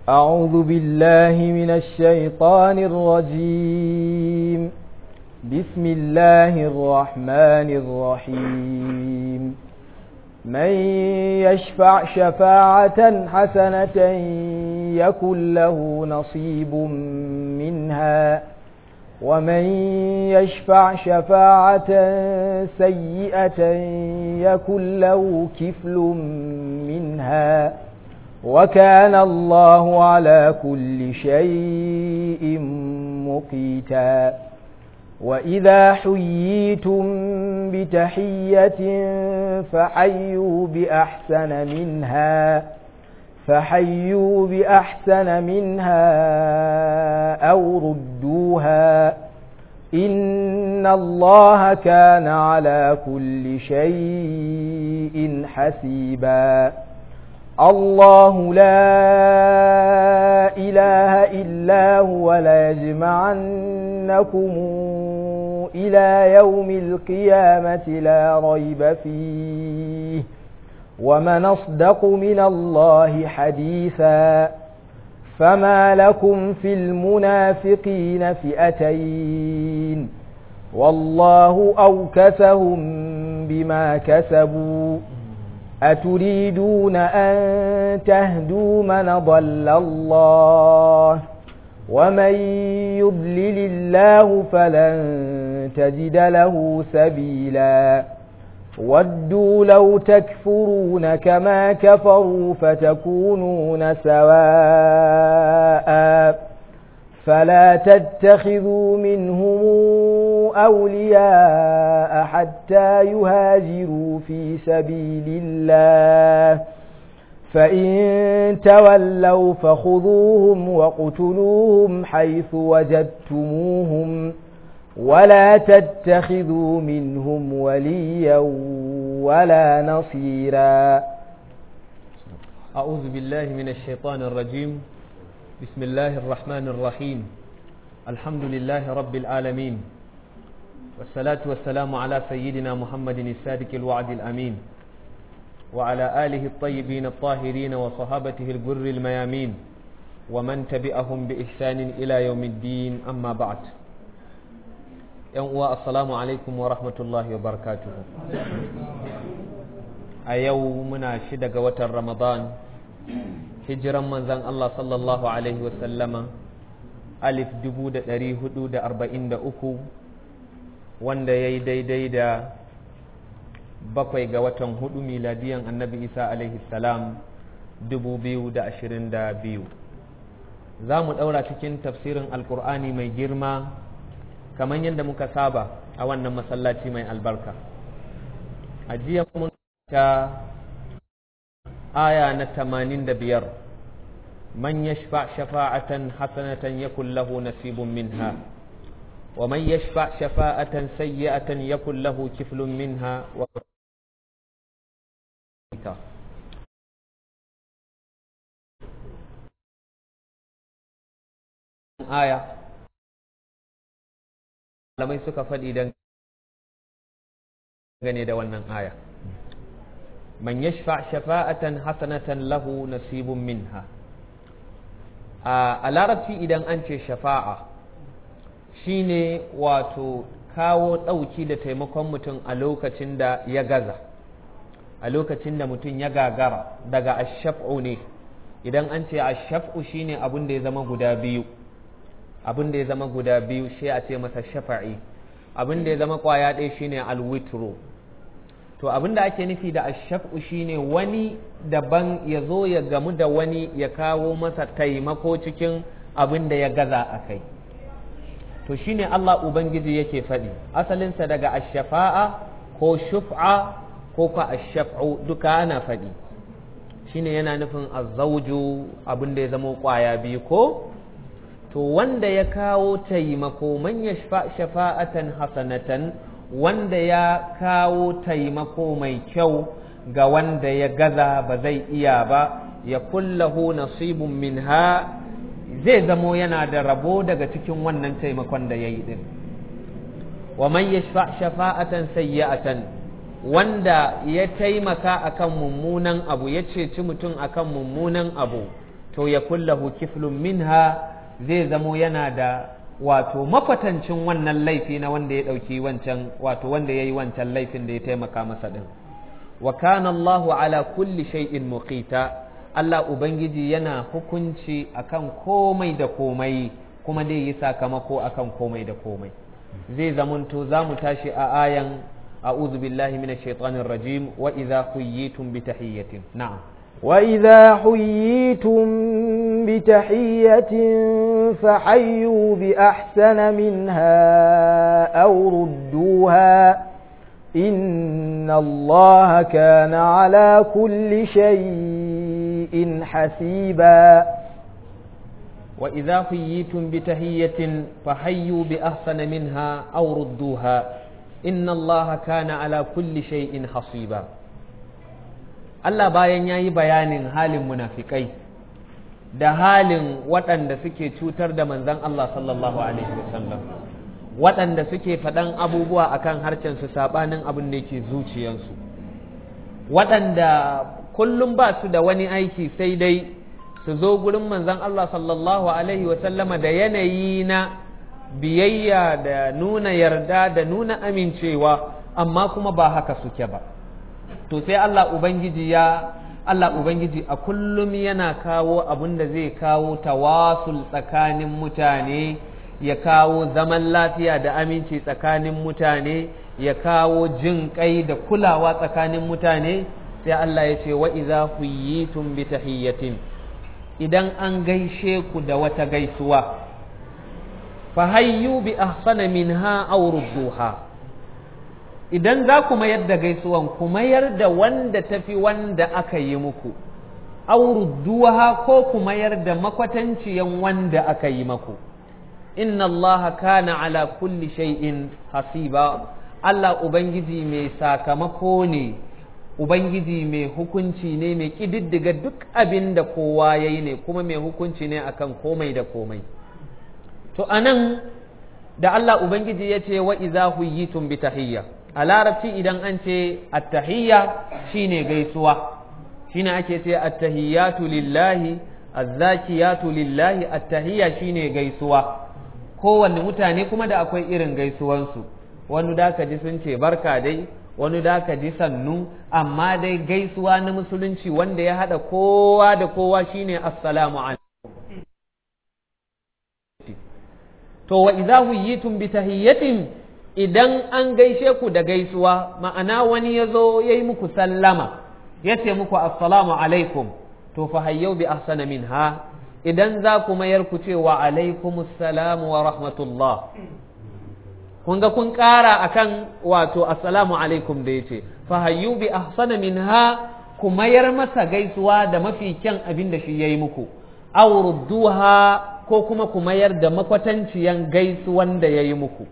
أعوذ بالله من الشيطان الرجيم بسم الله الرحمن الرحيم من يشفع شفاعة حسنة يكن له نصيب منها ومن يشفع شفاعة سيئة يكن له كفل منها وكان الله على كل شيء مقيتا وإذا حييتم بتحية فحيوا بأحسن منها فحيوا بأحسن منها أو ردوها إن الله كان على كل شيء حسيبا الله لا إله إلا هو ليجمعنكم إلى يوم القيامة لا ريب فيه ومن أصدق من الله حديثا فما لكم في المنافقين فئتين والله أوكسهم بما كسبوا أتريدون أن تهدوا من ضل الله ومن يضلل الله فلن تجد له سبيلا ودوا لو تكفرون كما كفروا فتكونون سواء فلا تتخذوا منهم أولياء حتى يهاجروا في سبيل الله فإن تولوا فخذوهم وقتلوهم حيث وجدتموهم ولا تتخذوا منهم وليا ولا نصيرا أعوذ بالله من الشيطان الرجيم بسم الله الرحمن الرحيم الحمد لله رب العالمين والصلاة والسلام على سيدنا محمد الصادق الوعد الأمين وعلى آله الطيبين الطاهرين وصحابته الجر الميامين ومن تبعهم بإحسان إلى يوم الدين أما بعد uwa assalamu alaikum wa rahmatullahi wa barakatuhu a yau muna shida ga watan ramadan hijiran manzan Allah sallallahu alaihi wasallama alif dubu da ɗari hudu da arba'in da uku wanda ya yi daidai da bakwai ga watan hudu miladiyan annabi isa alaihi salam dubu biyu da ashirin da biyu za mu ɗaura cikin tafsirin alkur'ani mai girma kamar yadda muka saba a wannan masallaci mai albarka a jiya mun ta aya na tamanin da biyar man yashfa shafa'atan hasanatan yakun lahu nasibun minha wa man yashfa shafa'atan sayyi'atan yakun lahu kiflun minha wa aya malamai suka faɗi don gane da wannan aya man yashfa shafa'atan hasanatan lahu nasibun minha a larabci idan an ce shafa'a shine wato kawo ɗauki da taimakon mutum a lokacin da ya gaza a lokacin da mutum ya gagara daga ashaf'u ne idan an ce ashaf'u shine abin da ya zama guda biyu abin da ya zama guda biyu shi a ce masa shafa'i abin da ya zama kwaya ɗaya shine alwitro to abin da ake nufi da ashaf'u shine wani daban ya zo ya gamu da wani ya kawo masa taimako cikin abin da ya gaza a kai to shine Allah Ubangiji yake faɗi asalinsa daga ashafa'a ko shuf'a ko ka ashaf'u duka ana faɗi shine yana nufin azzauju abin da ya zama kwaya biyu ko to wanda ya kawo taimako man ya shafa'atan hasanatan wanda ya kawo taimako mai kyau ga wanda ya gaza ba zai iya ba ya kullahu nasibun minha zai zamo yana da rabo daga cikin wannan taimakon da ya yi din wa man yashfa shafa'atan sayyi'atan wanda ya taimaka akan mummunan abu ya ceci mutum akan mummunan abu to ya kullahu kiflun minha zai zamo yana da wato makwatancin wannan laifi na wanda ya ɗauki wancan wato wanda ya yi wancan laifin da ya taimaka masa ɗin wa kana Allahu ala kulli shay'in muqita Allah ubangiji yana hukunci akan komai da komai kuma dai yi sakamako akan komai da komai zai zamanto za mu tashi a ayan a'udhu billahi minash shaitanir rajim wa idza huyitum bi tahiyyatin na'am وإذا حييتم بتحية فحيوا بأحسن منها أو ردوها إن الله كان على كل شيء حسيبا وإذا حييتم بتحية فحيوا بأحسن منها أو ردوها إن الله كان على كل شيء حصيبا Allah bayan ya yi bayanin halin munafikai da halin waɗanda suke cutar da manzan Allah sallallahu Alaihi wasallam waɗanda suke faɗan abubuwa akan harcensu saɓanin abin da yake zuciyansu waɗanda kullum ba su da wani aiki sai dai su zo gurin manzan Allah sallallahu Alaihi wasallama da yanayi na biyayya da nuna yarda da nuna amincewa amma kuma ba haka suke ba to sai Allah Ubangiji ya Allah Ubangiji a kullum yana kawo abin da zai kawo tawasul tsakanin mutane ya kawo zaman lafiya da aminci tsakanin mutane ya kawo jin kai da kulawa tsakanin mutane sai Allah ya ce wa idza huyitum bi tahiyyatin idan an gaishe ku da wata gaisuwa fa hayyu bi ahsana minha aw rudduha idan za ku mayar da gaisuwan ku mayar da wanda tafi wanda aka yi muku aurudduha ko ku mayar da makwatanciyan wanda aka yi maku inna Allah kana ala kulli shay'in hasiba Allah ubangiji mai sakamako ne ubangiji mai hukunci ne mai kididdiga duk abin da kowa ya yi ne kuma mai hukunci ne akan komai da komai to anan da Allah ubangiji ya ce wa iza huyitum bi tahiyya a larabci idan an ce attahiyya shine gaisuwa shine ake ce attahiyatu lillahi azzakiyatu lillahi attahiyya shine gaisuwa kowanne mutane kuma da akwai irin gaisuwansu wani da ka ji sun ce barka dai wani da ka ji sannu amma dai gaisuwa na musulunci wanda ya haɗa kowa da kowa shine assalamu alaikum to wa idza huyitum bi tahiyyatin idan an gaishe ku da gaisuwa ma'ana wani ya zo ya yi muku sallama ya ce muku assalamu alaikum to fa hayyau bi ahsana minha idan za ku mayar ku ce wa alaikum assalamu wa rahmatullah kun ga kun ƙara akan wato assalamu alaikum da ya ce fa hayyu bi ahsana minha ku mayar masa gaisuwa da mafi kyan abin da shi ya yi muku aw rudduha ko kuma ku mayar da makwatanciyan gaisuwan da ya yi muku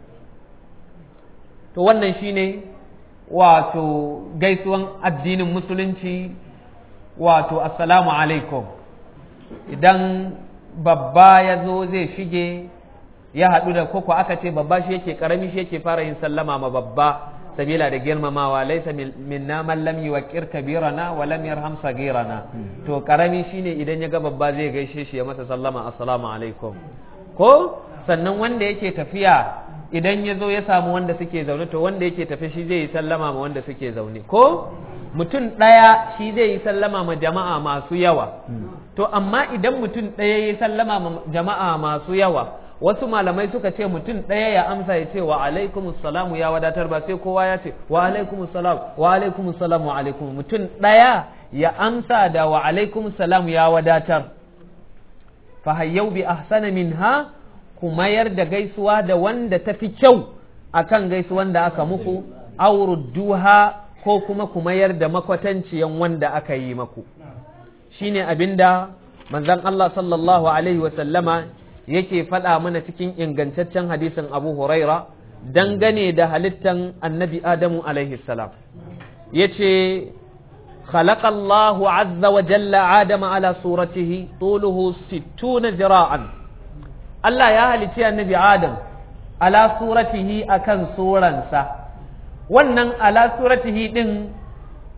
to wannan shine wato gaisuwan addinin musulunci wato assalamu alaikum idan babba ya zo zai shige ya haɗu da koko aka ce babba shi yake karami shi yake fara yin sallama ma babba sabila da girmamawa laisa minna man lam yuwaqqir kabirana wa lam yarham sagirana to karami shine idan ya ga babba zai gaishe shi ya masa sallama assalamu alaikum ko sannan wanda yake tafiya idan ya zo ya samu wanda suke zaune to wanda yake tafi shi zai yi sallama ma wanda suke zaune ko mutum ɗaya shi zai yi sallama ma jama'a masu yawa to amma idan mutum ɗaya ya yi sallama ma jama'a masu yawa wasu malamai suka ce mutum ɗaya ya amsa ya ce wa alaikum salamu ya wadatar ba sai kowa ya ce wa alaikum salam wa alaikum salam wa alaikum mutum ɗaya ya amsa da wa alaikum salam ya wadatar fa hayyau bi ahsana minha ku mayar da gaisuwa da wanda ta fi kyau akan gaisuwan da aka muku aurudduha ko kuma ku mayar da makwatanciyan wanda aka yi maku shine abinda manzon Allah sallallahu alaihi wa sallama yake faɗa mana cikin ingantaccen hadisin Abu Huraira dangane da halittan annabi Adamu alaihi salam yace خلق الله عز وجل آدم على صورته طوله ستون ذراعا Allah ya halicci annabi Adam ala suratihi akan suransa wannan ala suratihi din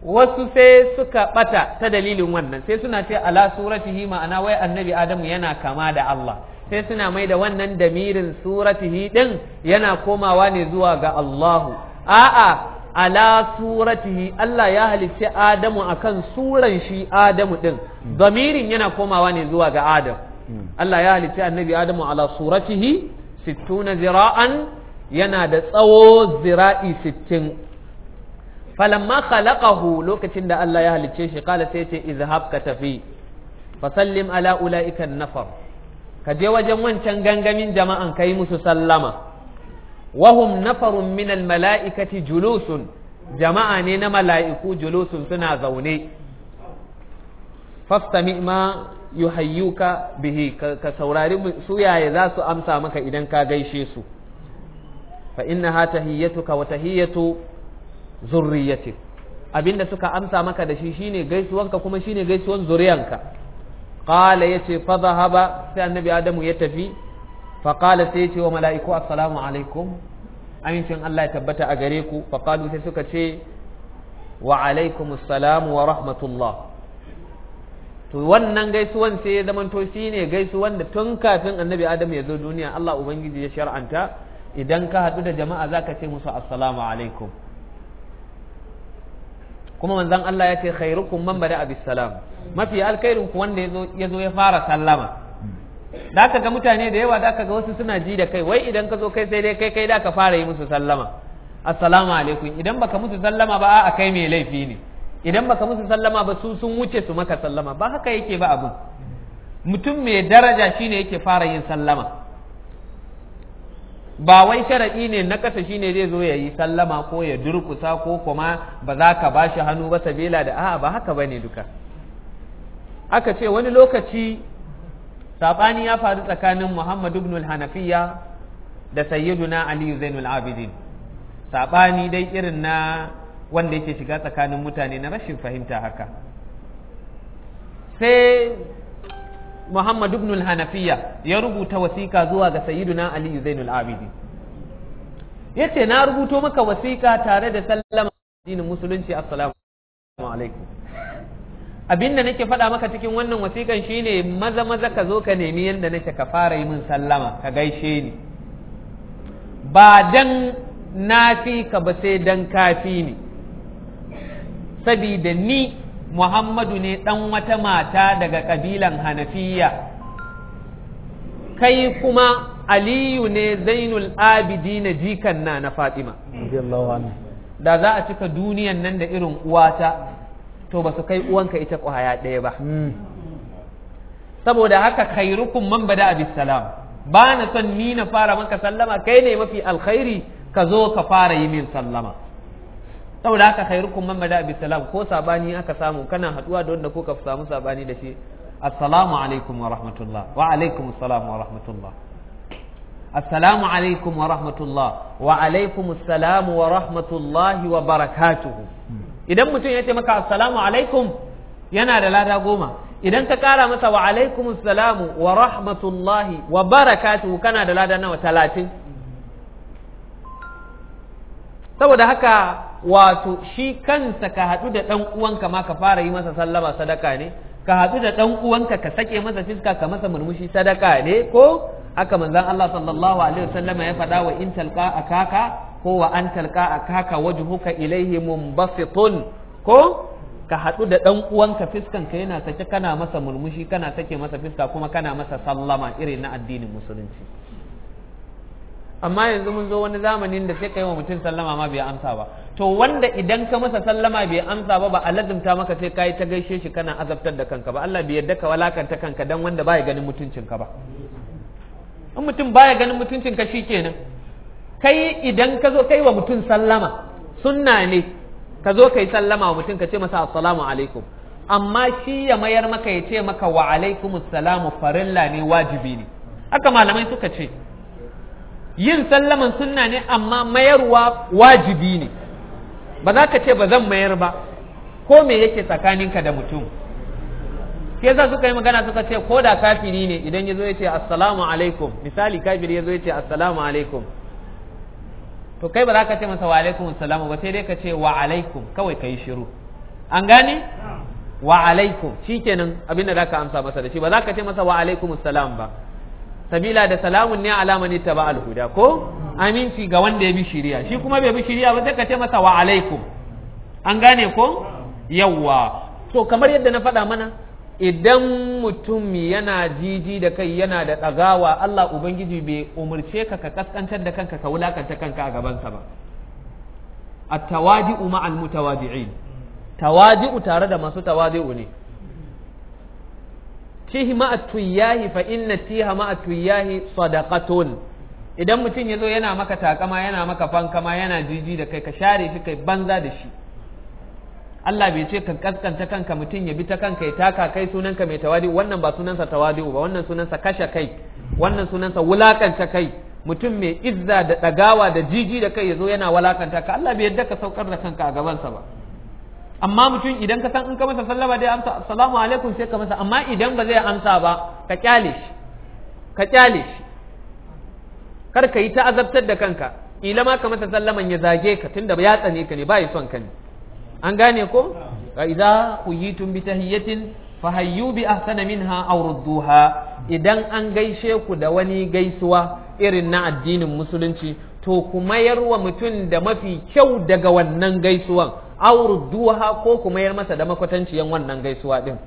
wasu sai suka bata ta dalilin wannan sai suna ce ala suratihi ma'ana wai annabi adamu yana kama da Allah sai suna mai da wannan damirin suratihi din yana komawa ne zuwa ga Allahu a'a ala suratihi Allah ya halicci Adamu akan suran shi Adamu din damirin yana komawa ne zuwa ga Adam Allah ya halicci annabi Adamu ala suratihi sittuna zira'an yana da tsawo zira'i sittin falamma khalaqahu lokacin da Allah ya halicce shi kala sai ce izhab ka tafi fasallim ala ulaika nafar ka je wajen wancan gangamin jama'an kai musu sallama wahum nafarun min mala'ikati julusun jama'a ne na mala'iku julusun suna zaune fastami ma yuhayyuka bihi ka saurari su yaya za su amsa maka idan ka gaishe su fa innaha tahiyyatuka wa tahiyyatu zurriyatik abinda suka amsa maka da shi shine gaisuwanka kuma shine gaisuwan zuriyanka qala yace fa dhahaba sai annabi adamu ya tafi fa qala sai yace wa mala'iku assalamu alaikum amincin Allah ya tabbata a gare ku fa qalu sai suka ce wa alaikum assalam wa rahmatullah to wannan gaisuwan sai ya zamanto shine gaisuwan da tun kafin annabi adamu ya zo duniya Allah ubangiji ya shar'anta idan ka haɗu da jama'a zaka ce musu assalamu alaikum kuma manzon Allah ya ce khairukum man bada abis salam mafi alkhairin ku wanda ya zo ya fara sallama da aka ga mutane da yawa da aka ga wasu suna ji da kai wai idan ka zo kai sai dai kai kai da ka fara yi musu sallama assalamu alaikum idan baka musu sallama ba a kai mai laifi ne idan baka musu sallama ba su sun wuce su maka sallama ba haka yake ba abun mutum mai daraja shine yake fara yin sallama ba wai sharaɗi ne na ƙasa shine zai zo ya yi sallama ko ya durkusa ko kuma ba za ka ba shi hannu ba sabila da a'a ba haka ba ne duka aka ce wani lokaci saɓani ya faru tsakanin muhammad ibn hanafiya da sayyiduna aliyu zainul abidin saɓani dai irin na wanda yake shiga tsakanin mutane na rashin fahimta haka sai Muhammad ibn al-Hanafiya ya rubuta wasiƙa zuwa ga Sayyiduna Ali Zainul Abidin yace na rubuto maka wasiƙa tare da sallama addinin musulunci assalamu alaikum abinda nake faɗa maka cikin wannan wasiƙan shine maza maza ka zo ka nemi yanda nake ka fara yi min sallama ka gaishe ni ba dan na fi ka ba sai dan kafi ni sabida ni Muhammadu ne ɗan wata mata daga ƙabilan Hanafiya, kai kuma Aliyu ne Zainul Abidi na jikan na na Fatima. Da za a cika duniyan nan da irin uwata, to ba su kai uwanka ita ƙwaya ɗaya ba. Saboda haka khairukum man bada abis salam, ba na son ni na fara maka sallama, kai ne mafi alkhairi ka zo ka fara yi min sallama. saboda haka khairukum man bada bi salam ko sabani aka samu kana haduwa da wanda ko ka samu sabani da shi assalamu alaikum wa rahmatullah wa alaikum assalam wa rahmatullah assalamu alaikum wa rahmatullah wa alaikum assalam wa rahmatullahi wa barakatuhu idan mutum ya ce maka assalamu alaikum yana da lada goma idan ka kara masa wa alaikum assalamu wa rahmatullahi wa barakatuhu kana da lada nawa talatin saboda haka wato shi kansa ka haɗu da ɗan uwanka ma ka fara yi masa sallama sadaka ne ka haɗu da ɗan uwanka ka sake masa fiska ka masa murmushi sadaka ne ko haka manzon Allah sallallahu alaihi wasallama ya faɗa wa in talqa akaka ko wa an talqa akaka wajhuka ilaihi munbasitun ko ka haɗu da ɗan uwanka fiskan ka yana sake kana masa murmushi kana sake masa fiska kuma kana masa sallama irin na addinin musulunci amma yanzu mun zo wani zamanin da sai ka yi wa mutum sallama ma bai amsa ba to wanda idan ka masa sallama bai amsa ba ba a lazimta maka sai ka yi ta gaishe shi kana azabtar da kanka ba Allah bai yarda ka walakanta kanka dan wanda baya ganin mutuncinka ba in mutum baya ganin mutuncinka shikenan kai idan ka zo kai wa mutum sallama sunna ne ka zo kai sallama wa mutum ka ce masa assalamu alaikum amma shi ya mayar maka ya ce maka wa alaikumus salamu farilla ne wajibi ne haka malamai suka ce yin sallaman sunna ne amma mayarwa wajibi ne ba za ka ce ba zan mayar ba ko me yake tsakaninka da mutum ke za suka yi magana suka ce ko da kafiri ne idan ya zo ya ce assalamu alaikum misali kafiri ya zo ya ce assalamu alaikum to kai ba za ka ce masa wa alaikum assalamu ba sai dai ka ce wa alaikum kawai ka yi shiru an gane wa alaikum shikenan abinda za ka amsa masa da shi ba za ka ce masa wa alaikum salam ba sabila da salamun ne alama ne taba alhuda ko aminci ga wanda ya bi shiriya shi kuma bai bi shiriya ba sai ka ce masa wa alaikum an gane ko yawwa to kamar yadda na faɗa mana idan mutum yana jiji da kai yana da ɗagawa Allah Ubangiji bai umarce ka ka kaskantar da kanka ka wulakanta kanka a gabansa ba at-tawadi'u ma'al mutawadi'in tawadi'u tare da masu tawadi'u ne tihi ma'at tuyahi fa inna tiha ma'at tuyahi sadaqatun idan mutum yazo yana maka takama yana maka fankama yana jiji da kai ka share shi kai banza da shi Allah bai ce ka kaskanta kanka mutum ya bi ta kanka ya taka kai sunanka mai tawadi wannan ba sunansa tawadi ba wannan sunansa kashe kai wannan sunansa wulakanta kai mutum mai izza da dagawa da jiji da kai yazo yana wulakanta ka Allah bai yadda ka saukar da kanka a gabansa ba amma mutum idan ka san in ka masa sallama dai amsa assalamu alaikum sai ka masa amma idan ba zai amsa ba ka kyale shi ka kyale shi kar ka yi ta azabtar da kanka ila ma ka masa sallaman ya zage ka tunda ya tsane ka ne ba ya son ka ne an gane ko wa idza huyitum bi tahiyatin fahayyu bi ahsana minha aw rudduha idan an gaishe ku da wani gaisuwa irin na addinin musulunci to ku mayar wa mutum da mafi kyau daga wannan gaisuwan aw rudduha ko ku mayar masa da makwatanciyan wannan gaisuwa din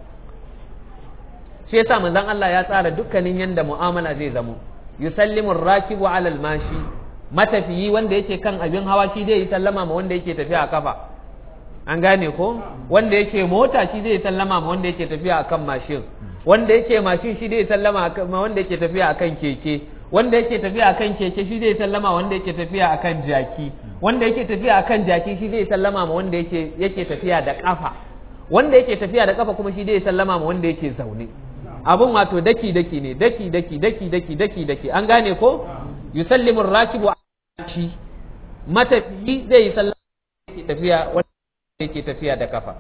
shi yasa manzon Allah ya tsara dukkanin yanda mu'amala zai zamo yusallimu ar-rakibu 'ala al-mashi matafiyi wanda yake kan abin hawa shi zai yi sallama ma wanda yake tafiya a kafa an gane ko wanda yake mota shi zai sallama ma wanda yake tafiya akan mashin wanda yake mashin shi zai sallama ma wanda yake tafiya akan keke wanda yake tafiya akan keke shi zai sallama wanda yake tafiya akan jaki wanda yake tafiya akan jaki shi zai sallama ma wanda yake yake tafiya da kafa wanda yake tafiya da kafa kuma shi zai sallama ma wanda yake zaune abun wato daki daki ne daki daki daki daki daki daki an gane ko yusallimu rakibu shi matafiyi zai sallama yake tafiya yake tafiya da kafa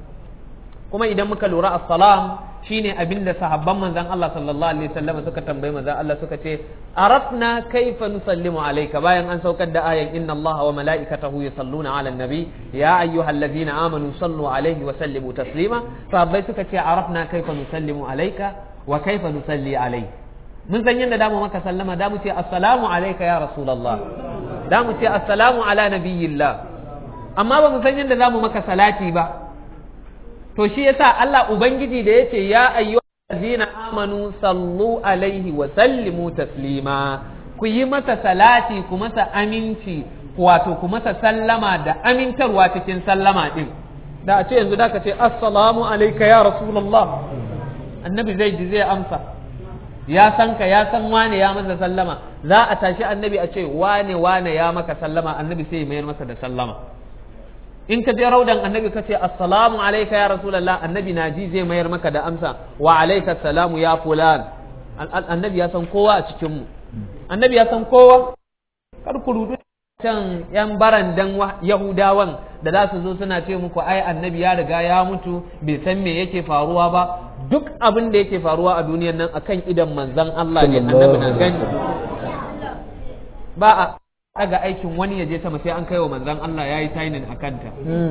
kuma idan muka lura assalam shine abin da sahabban manzon Allah sallallahu alaihi wasallam suka tambayi manzon Allah suka ce arafna kaifa nusallimu alayka bayan an saukar da ayan inna Allah wa malaikatahu yusalluna ala nabi ya ayyuhallazina amanu sallu alaihi wa sallimu taslima sahabbai suka ce arafna kaifa nusallimu alayka wa kaifa nusalli alayka mun san yadda damu maka sallama damu ce assalamu alayka ya rasulullah damu ce assalamu ala nabiyillah amma ba mu san yadda za mu maka salati ba to shi yasa Allah ubangiji da yace ya ayyuhallazina amanu sallu alaihi wa sallimu taslima ku yi masa salati ku masa aminci wato ku masa sallama da amintarwa cikin sallama din da a ce yanzu da ka ce assalamu alayka ya rasulullah annabi zai ji zai amsa ya san ka ya san wane ya masa sallama za a tashi annabi a ce wane wane ya maka sallama annabi sai ya mayar masa da sallama in ka je raudan annabi ka ce assalamu alayka ya rasulullah annabi na ji zai mayar maka da amsa wa alayka salamu ya fulan annabi ya san kowa a cikin mu annabi ya san kowa kar ku rudu can yan barandan yahudawan da za su zo suna ce muku ai annabi ya riga ya mutu bai san me yake faruwa ba duk abin da yake faruwa a duniyan nan akan idan manzon Allah ne annabi na gani ba a daga aikin wani ya je sama sai an kai wa manzan Allah ya yi sainin a kanta.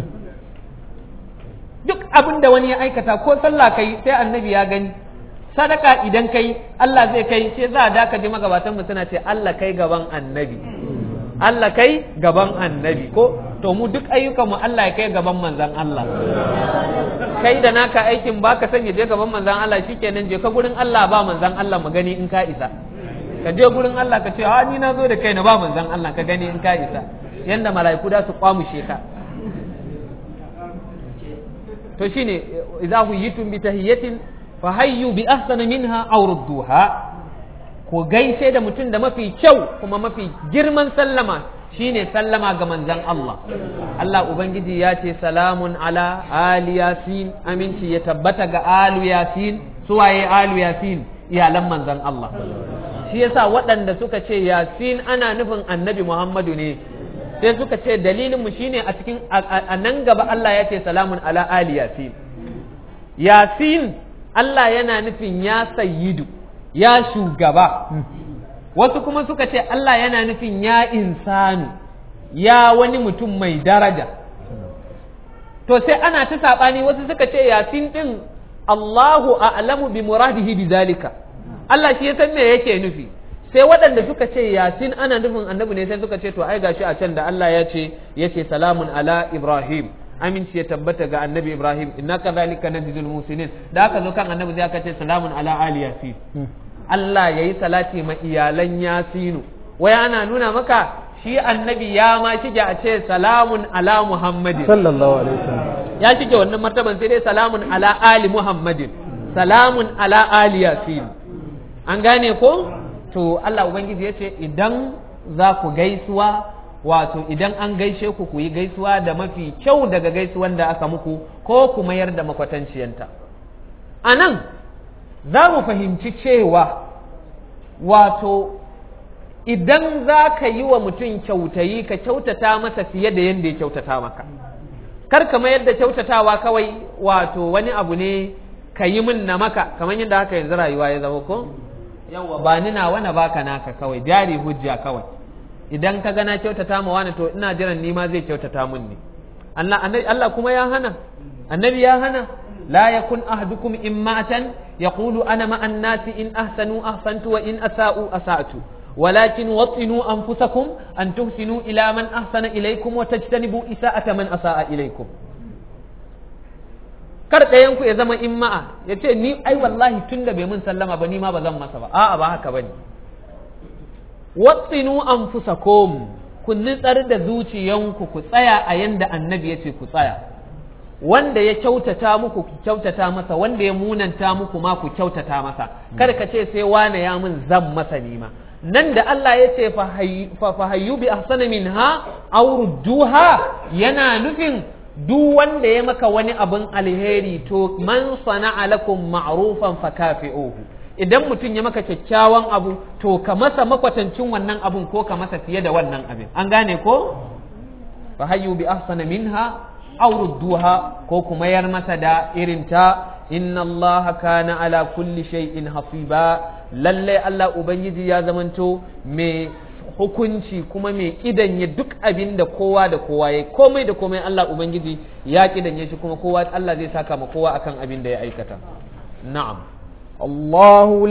Duk abin da wani ya aikata ko sallah kai sai annabi ya gani. Sadaka idan kai Allah zai kai sai za a daka ji magabatan mu suna ce Allah kai gaban annabi. Allah kai gaban annabi ko to mu duk ayyukan mu Allah ya kai gaban manzan Allah. Kai da naka aikin baka sanya je gaban manzan Allah shikenan je ka gurin Allah ba manzan Allah mu gani in ka isa. ka je gurin Allah ka ce a ni na zo da kai na ba manzon Allah ka gani in ka isa yanda mala'iku da su kwamushe ka to shine idza huyitum bi tahiyatin fa hayyu bi ahsana minha aw rudduha ko gaishe da mutum da mafi kyau kuma mafi girman sallama shine sallama ga manzon Allah Allah ubangiji ya ce salamun ala ali yasin aminci ya tabbata ga alu yasin suwaye alu yasin iyalan manzon Allah shi yasa waɗanda suka ce yasin ana nufin annabi Muhammadu ne sai suka ce dalilin mu shine a cikin a nan gaba Allah ya ce salamun ala ali yasin yasin Allah yana nufin ya sayyidu ya shugaba wasu kuma suka ce Allah yana nufin ya insanu ya wani mutum mai daraja to sai ana ta saɓani wasu suka ce yasin ɗin Allahu a'lamu bi muradihi bi zalika Allah shi ya san me yake nufi sai waɗanda suka ce yasin ana nufin annabi ne sai suka ce to ai gashi a can da Allah ya ce yace salamun ala ibrahim aminci ya tabbata ga annabi ibrahim inna kadhalika najzil musinin da aka zo kan annabi sai aka ce salamun ala ali yasin Allah yayi salati ma iyalan yasinu wai ana nuna maka shi annabi ya ma shige a ce salamun ala muhammadin sallallahu alaihi wasallam ya shige wannan martaban sai dai salamun ala ali muhammadin salamun ala ali yasin an gane ko to Allah ubangiji ya ce idan za ku gaisuwa wato idan an gaishe ku ku yi gaisuwa da mafi kyau daga gaisuwan da aka muku ko ku mayar da makwatanciyanta a nan za mu fahimci cewa wato idan za ka yi wa mutum kyautayi ka kyautata masa fiye da yadda ya kyautata maka kar ka mayar da kyautatawa kawai wato wani abu ne ka yi min na maka kamar yadda haka yanzu rayuwa ya zama ko yawa ba ni nawa na baka naka kawai jari hujja kawai idan ka gana kyautata ma wani to ina jiran ni ma zai kyautata min ne Allah Allah kuma ya hana annabi ya hana la yakun ahadukum immatan yaqulu ana ma annasi in ahsanu ahsantu wa in asa'u asa'tu ولكن وطنوا أنفسكم أن تحسنوا إلى من أحسن إليكم وتجتنبوا إساءة من أساء إليكم kar ɗayanku ya zama in ma'a ya ce ni ai wallahi tun da bai mun sallama ba ni ma ba zan masa ba a'a ba haka bane watsinu anfusakum ku nitsar da zuciyanku ku tsaya a yanda annabi ya ce ku tsaya wanda ya kyautata muku ku kyautata masa wanda ya munanta muku ma ku kyautata masa kar ka ce sai wane ya mun zan masa nima nan da Allah ya ce fahayyu bi ahsana minha aw rudduha yana nufin duk wanda ya maka wani abin alheri to man sana'a lakum ma'rufan fakafi'uhu idan mutum ya maka kyakkyawan abu to ka masa makwatancin wannan abun ko ka masa fiye da wannan abin an gane ko fahayyu bi ahsana minha aw rudduha ko kuma yar masa da irin ta inna allaha kana ala kulli shay'in hasiba lalle Allah ubangiji ya zamanto mai hukunci kuma mai kidanye duk abin da kowa da kowa ya komai da komai Allah ubangiji ya kidanye shi kuma kowa Allah zai saka ma kowa akan abin da ya aikata na'am الله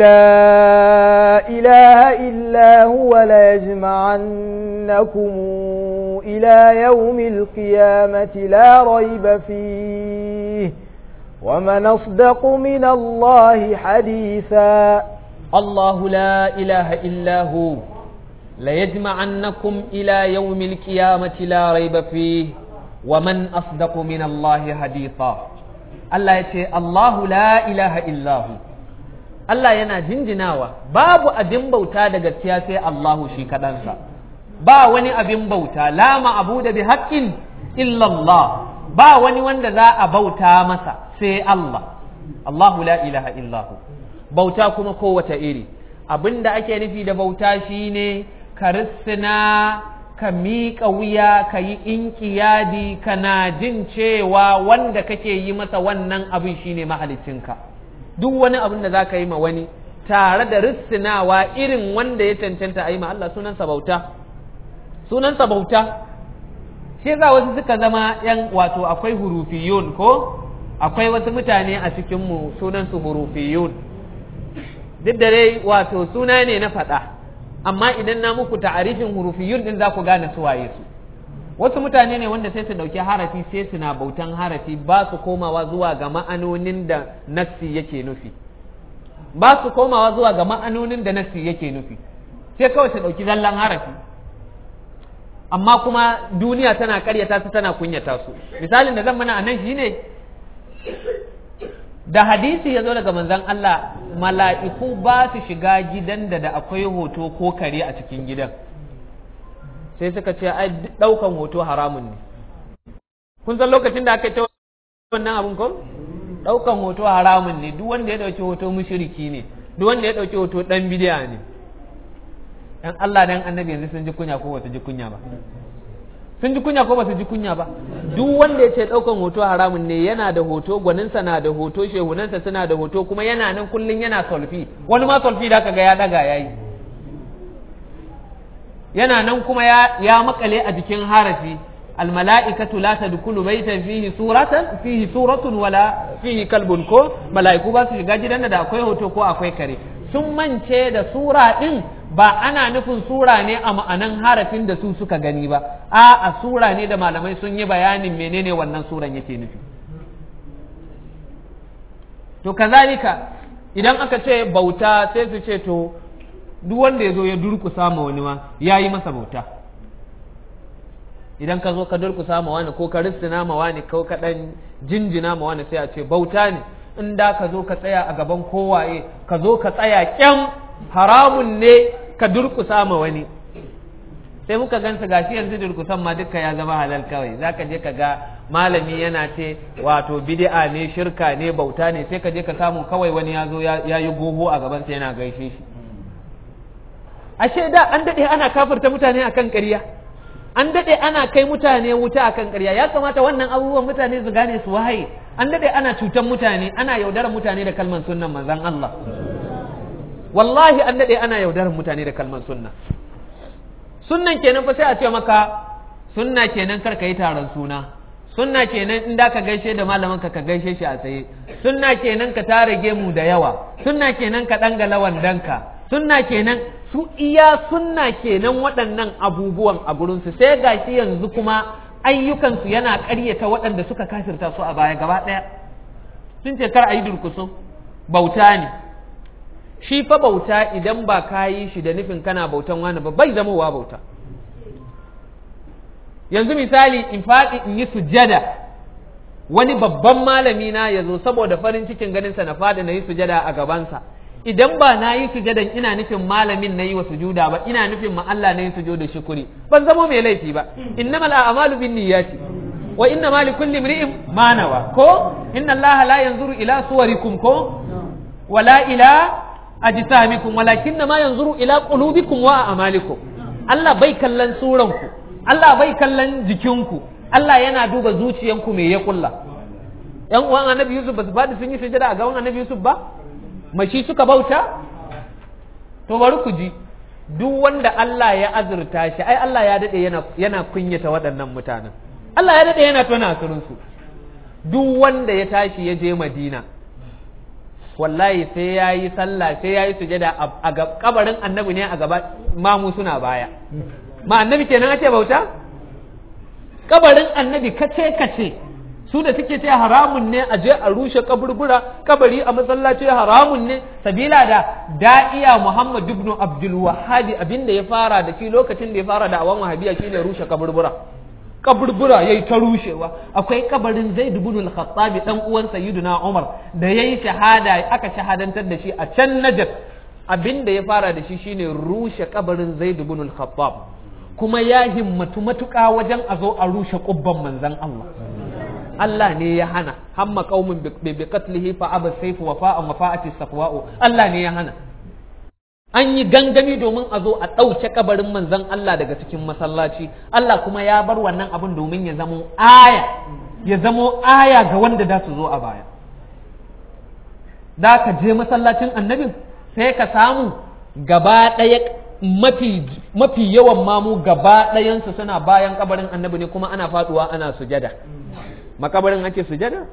لا إله إلا هو ليجمعنكم إلى يوم القيامة لا ريب فيه ومن أصدق من الله حديثا الله لا إله إلا هو ليجمعنكم إلى يوم القيامة لا ريب فيه ومن أصدق من الله حديثا الله يتي الله لا إله إلا هو Allah yana jinjinawa babu abin bauta da gaskiya sai Allahu shi kaɗansa ba wani abin bauta la ma'abuda bi haqqin illa Allah ba wani wanda za a bauta masa sai Allah Allahu la ilaha illahu bauta kuma kowace iri abin da ake nufi da bauta shine ka rissina ka miƙa wuya ka yi inkiyadi kana jin cewa wanda kake yi masa wannan abin shine mahalicinka duk wani abin da za ka yi ma wani tare da rissinawa irin wanda ya cancanta a yi ma Allah sunansa bauta sunansa bauta shi yasa wasu suka zama yan wato akwai hurufiyun ko akwai wasu mutane a cikinmu sunansu hurufiyun duk da dai wato suna ne na faɗa amma idan na muku ta'arifin hurufiyun din za ku gane su waye su wasu mutane ne wanda sai su ɗauki harafi sai suna bautan harafi ba su komawa zuwa ga ma'anonin da nassi yake nufi ba su komawa zuwa ga ma'anonin da nassi yake nufi sai kawai su ɗauki zallan harafi amma kuma duniya tana karyata su tana kunyata su misalin da zan mana a nan shine da hadisi ya zo daga manzon Allah mala'iku ba su shiga gidan da da akwai hoto ko kare a cikin gidan sai suka ce ai ɗaukan hoto haramun ne kun san lokacin da aka ce wannan abun ko ɗaukan hoto haramun ne duk wanda ya ɗauki hoto mushriki ne duk wanda ya ɗauki hoto ɗan bidiya ne dan Allah dan annabi yanzu sun ji kunya ko ba su ji kunya ba sun ji kunya ko ba su ji kunya ba duk wanda ya ce ɗaukan hoto haramun ne yana da hoto gwaninsa na da hoto shehunansa suna da hoto kuma yana nan kullum yana solfi wani ma solfi da ga ya daga ya yi yana nan kuma ya, ya makale a jikin harafi almala'ikatu la tadkhulu baytan fihi suratan fihi suratun wala fihi kalbun ko mala'iku ba su shiga gidan da akwai hoto ko akwai kare sun mance da sura din ba ana nufin sura ne a ma'anan harafin da su suka gani ba a a sura ne da malamai sun yi bayanin menene wannan suran yake nufi to kazalika idan aka ce bauta sai su ce to duk wanda ya zo ya durkusa ma wani ma ya yi masa bauta idan ka zo ka durkusa ma wani ko ka ristina ma wani ko ka dan jinjina ma wani sai a ce bauta ne in da ka zo ka tsaya a gaban kowaye ka zo ka tsaya kyam haramun ne ka durkusa ma wani sai muka gansa gashi yanzu durkusan ma duka ya zama halal kawai zaka je ka ga malami yana ce wato bid'a ne shirka ne bauta ne sai ka je ka samu kawai wani ya zo ya yi goho a gaban sa yana gaishe shi ashe da an dade ana kafirta mutane akan ƙarya an dade ana kai mutane wuta akan ƙarya ya kamata wannan abubuwan mutane su gane su wahaye an dade ana cutan mutane ana yaudarar mutane da kalman sunnan manzon Allah wallahi an dade ana yaudarar mutane da kalman sunna sunnan kenan fa sai a ce maka sunna kenan kar ka yi taron suna sunna kenan in da ka gaishe da malamin ka ka gaishe shi a tsaye sunna kenan ka tara gemu da yawa sunna kenan ka dangala wandanka sunna kenan su iya sunna kenan waɗannan abubuwan a gurinsu sai gashi yanzu kuma ayyukansu yana ƙaryata waɗanda suka kafirta su a baya gaba ɗaya sun ce kar a yi durkusu bauta ne shi fa bauta idan ba ka yi shi da nufin kana bautan wani ba bai zamowa bauta yanzu misali in faɗi in yi sujada wani babban malami na ya zo saboda farin cikin ganinsa na faɗi na yi sujada a gabansa idan ba na yi sujadan ina nufin malamin na yi wa sujuda ba ina nufin ma Allah na yi sujuda shukuri ban zamo mai laifi ba innamal a'malu bin niyyati wa inna ma likulli imri'in ma nawa ko inna Allah la yanzuru ila suwarikum ko wala ila ajsamikum walakin ma yanzuru ila qulubikum wa a'malikum Allah bai kallon suranku Allah bai kallon jikinku Allah yana duba zuciyanku me ya kulla yan uwan annabi Yusuf ba su faɗi sun yi sujada a gaban annabi Yusuf ba mashi suka bauta to bari ku ji duk wanda Allah ya azurta shi ai Allah ya dade yana yana kunyata waɗannan mutanen Allah ya dade yana tona asirin su duk wanda ya tashi ya je Madina wallahi sai ya yi sallah sai ya yi sujada a kabarin annabi ne a gaba mamu suna baya ma annabi kenan ake bauta kabarin annabi kace kace su da suke ce haramun ne a je a rushe kaburbura kabari a masallaci haramun ne sabila da da'iya Muhammad ibn Abdul Wahhab abinda ya fara da shi lokacin da ya fara da awan wahabiya shine rushe kaburbura kaburbura yayi ta rushewa akwai kabarin Zaid ibn al-Khattab dan uwan Sayyidina Umar da yayi shahada aka shahadantar da shi a can Najd abinda ya fara da shi shine rushe kabarin Zaid ibn al-Khattab kuma ya himmatu matuƙa wajen a zo a rushe kubban manzon Allah Allah ne ya hana hamma qaumin bi qatlihi fa aba sayfu wa fa'a wa fa'ati safwa'u Allah ne ya hana an yi gangami domin a zo a ɗauke kabarin manzon Allah daga cikin masallaci Allah kuma ya bar wannan abin domin ya zamo aya ya zamo aya ga wanda za su zo a baya da ka je masallacin annabin sai ka samu gaba ɗaya mafi mafi yawan mamu gaba ɗayansu suna bayan kabarin annabi ne kuma ana faduwa ana sujada makabarin ake sujada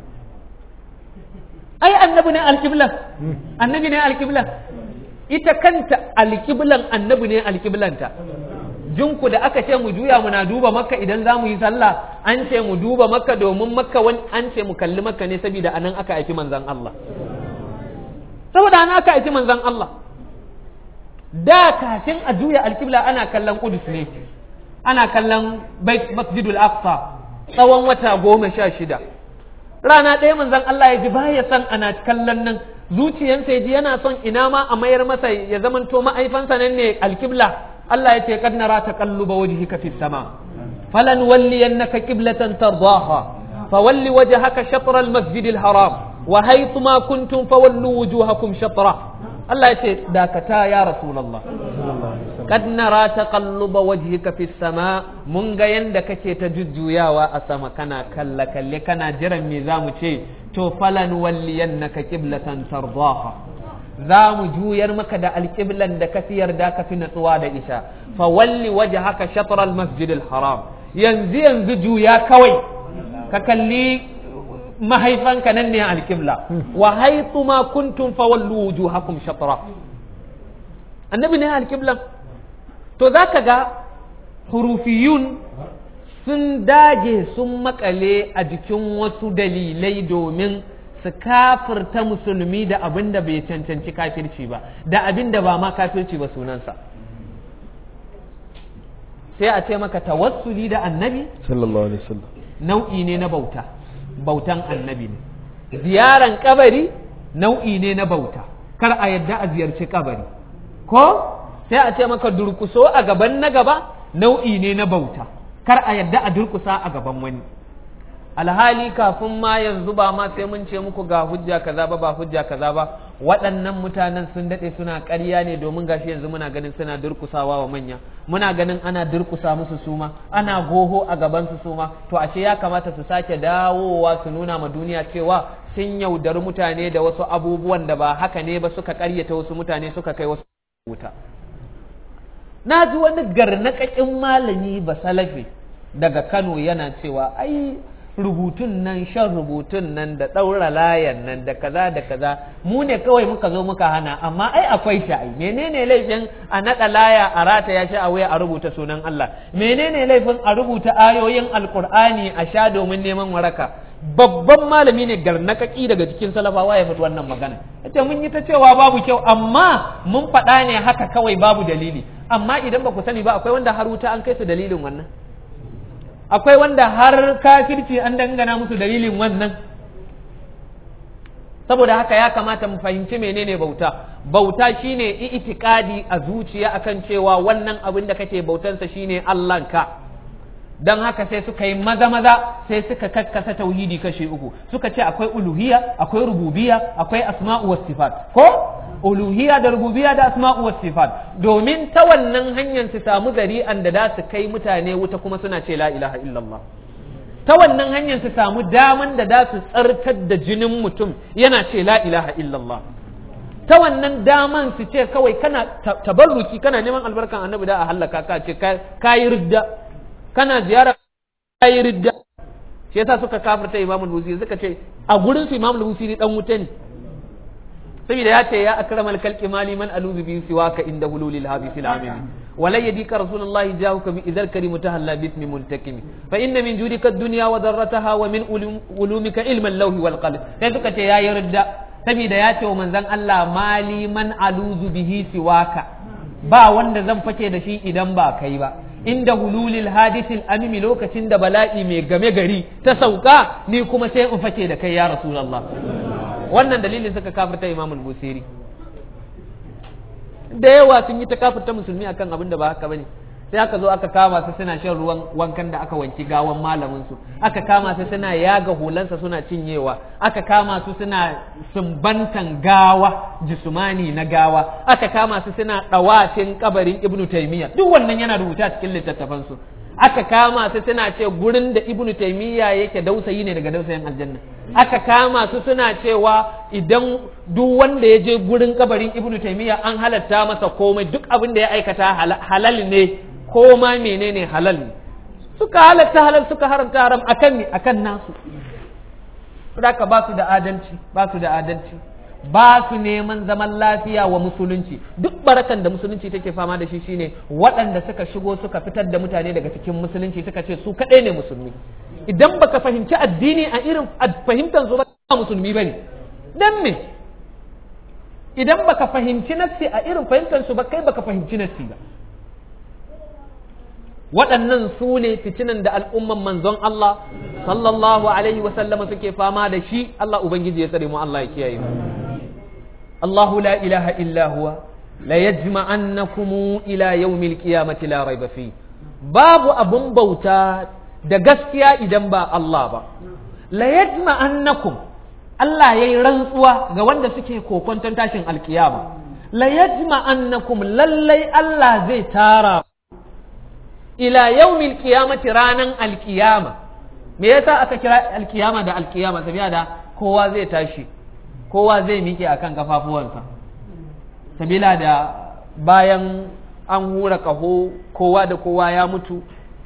ai annabi ne alƙiblan annabi ne alƙiblan ita kanta alƙiblan annabi ne alƙiblanta jinku da aka ce mu juya muna duba makka idan za mu yi sallah an ce mu duba makka domin makka wani an ce mu kalli makka ne saboda anan aka aiki manzan Allah saboda anan aka aiki manzan Allah da kafin a juya alƙibla ana kallon kudus ne ana kallon bait masjidul aqsa tsawon wata goma sha shida rana ɗaya manzon Allah ya ji baya son ana kallon nan zuciyansa ya ji yana son ina ma a mayar masa ya zamanto ma'aifansa nan ne alkibla Allah ya ce kad nara taqalluba wajhika fis sama falan walliyannaka qiblatan tardaha fawalli wajhaka shatr al masjid al haram wa haythu ma kuntum fawallu wujuhakum shatra Allah ya ce dakata ya rasulullah kad nara taqalluba wajhika fis sama mun ga yanda kake ta jujjuyawa a sama kana kalla kalle kana jiran me zamu ce to falan walliyannaka qiblatan tardaha za mu juyar maka da alƙiblan da ka fi yarda ka fi natsuwa da isha fa walli wajhaka shatr al masjid al haram yanzu yanzu juya kawai ka kalli mahaifanka nan ne alkibla wa haythu ma kuntum fawallu wujuhakum shatra annabi ne alkibla to zaka ga hurufiyun sun dage sun makale a jikin wasu dalilai domin su kafirta musulmi da abin da bai cancanci kafirci ba da abin da ba ma kafirci ba sunansa sai a ce maka tawassuli da annabi sallallahu alaihi wasallam nau'i ne na bauta bautan annabi ne ziyaran kabari nau'i ne na bauta kar a yadda a ziyarci kabari ko sai a ce maka durkuso a gaban na gaba nau'i ne na bauta kar a yadda a durkusa a gaban wani alhali kafin ma yanzu ba ma sai mun ce muku ga hujja kaza ba ba hujja kaza ba waɗannan mutanen sun daɗe suna ƙarya ne domin gashi yanzu muna ganin suna durkusawa wa manya muna ganin ana durkusa musu suma ana goho a gaban su suma to ashe ya kamata su sake dawowa su nuna ma duniya cewa sun yaudari mutane da wasu abubuwan da ba haka ne ba suka ƙaryata wasu mutane suka kai wasu wuta na ji wani garnaƙaƙin malami ba salafi daga Kano yana cewa ai rubutun nan shan rubutun nan da ɗaura layan nan da kaza da kaza mu ne kawai muka zo muka hana amma ai akwai shi ai menene laifin a naɗa laya a rata ya shi a waya a rubuta sunan Allah menene laifin a rubuta ayoyin alkur'ani a sha domin neman waraka babban malami ne garnakaki daga cikin salafawa ya faɗi wannan magana yace mun yi ta cewa babu kyau amma mun faɗa ne haka kawai babu dalili amma idan ba ku sani ba akwai wanda har wuta an kai su dalilin wannan akwai wanda har kafirci an dangana musu dalilin wannan saboda haka ya kamata mu fahimci menene bauta bauta shine itikadi a zuciya akan cewa wannan abin da kake bautansa shine Allahnka don haka sai suka yi maza maza sai suka kakkasa tauhidi kashe uku suka ce akwai uluhiyya akwai rububiyya akwai asma'u was sifat ko uluhiyya da rububiyya da asma'u was sifat domin ta wannan hanyar su samu zari'an da za su kai mutane wuta kuma suna ce la ilaha illallah ta wannan hanyar su samu daman da za su tsarkar da jinin mutum yana ce la ilaha illallah ta wannan daman su ce kawai kana tabarruki kana neman albarkan annabi da a hallaka ka ce kayi ridda kana ziyara kayi ridda shi yasa suka kafirta imam al-busiri suka ce a gurin su imam al-busiri dan wuta ne saboda ya ce ya akramal kalqi mali man aluzu bi siwaka inda hululil habi fil amin wala yadika rasulullahi jahuka bi idhal karim tahalla bi ismi muntakim fa inna min judika ad-dunya wa darrataha wa min ulumika ilma al-lawhi wal qalam sai suka ce ya yarda saboda ya ce wa manzon Allah mali man aluzu bihi siwaka ba wanda zan fake da shi idan ba kai ba inda hululil hadisil amimi lokacin da bala'i mai game gari ta sauka ni kuma sai in fake da kai ya rasulullah wannan dalilin suka kafirta imam al-busiri da yawa sun yi ta kafirta musulmi akan abin da ba haka bane sai aka zo aka kama su suna shan ruwan wankan da aka wanki gawan malamin su aka kama su suna yaga hulansa suna cinyewa aka kama su suna sumbantan gawa jisumani na gawa aka kama su suna dawacin kabarin ibnu taymiya duk wannan yana rubuta cikin littattafan su aka kama su suna ce gurin da ibnu taymiya yake dausayi ne daga dausayin aljanna aka kama su suna cewa idan duk wanda ya je gurin kabarin ibnu taymiya an halatta masa komai duk abin da ya aikata halal ne ko ma menene halal ne suka halatta halal suka haramta haram akan ne akan nasu haka ba su da adalci ba su da adalci ba su neman zaman lafiya wa musulunci duk barakan da musulunci take fama da shi shine waɗanda suka shigo suka fitar da mutane daga cikin musulunci suka ce su kaɗai ne musulmi idan baka fahimci addini a irin fahimtar su ba musulmi bane dan me idan baka fahimci nassi a irin fahimtar su ba kai baka fahimci nassi ba waɗannan su ne fitinan da al'umman manzon Allah sallallahu alaihi wa sallama suke fama da shi Allah ubangiji ya tsare mu Allah ya kiyaye mu Allahu la ilaha illa huwa la yajma'annakum ila yawmil qiyamati la rayba fi babu abun bauta da gaskiya idan ba Allah ba la yajma'annakum Allah yayi rantsuwa ga wanda suke kokonton tashin alkiyama la yajma'annakum lallai Allah zai tara ila yaumil qiyamati ranan alkiyama me yasa aka kira alkiyama da alkiyama sabiya da kowa zai tashi kowa zai miƙe akan kafafuwansa sabila da bayan an hura kaho kowa da kowa ya mutu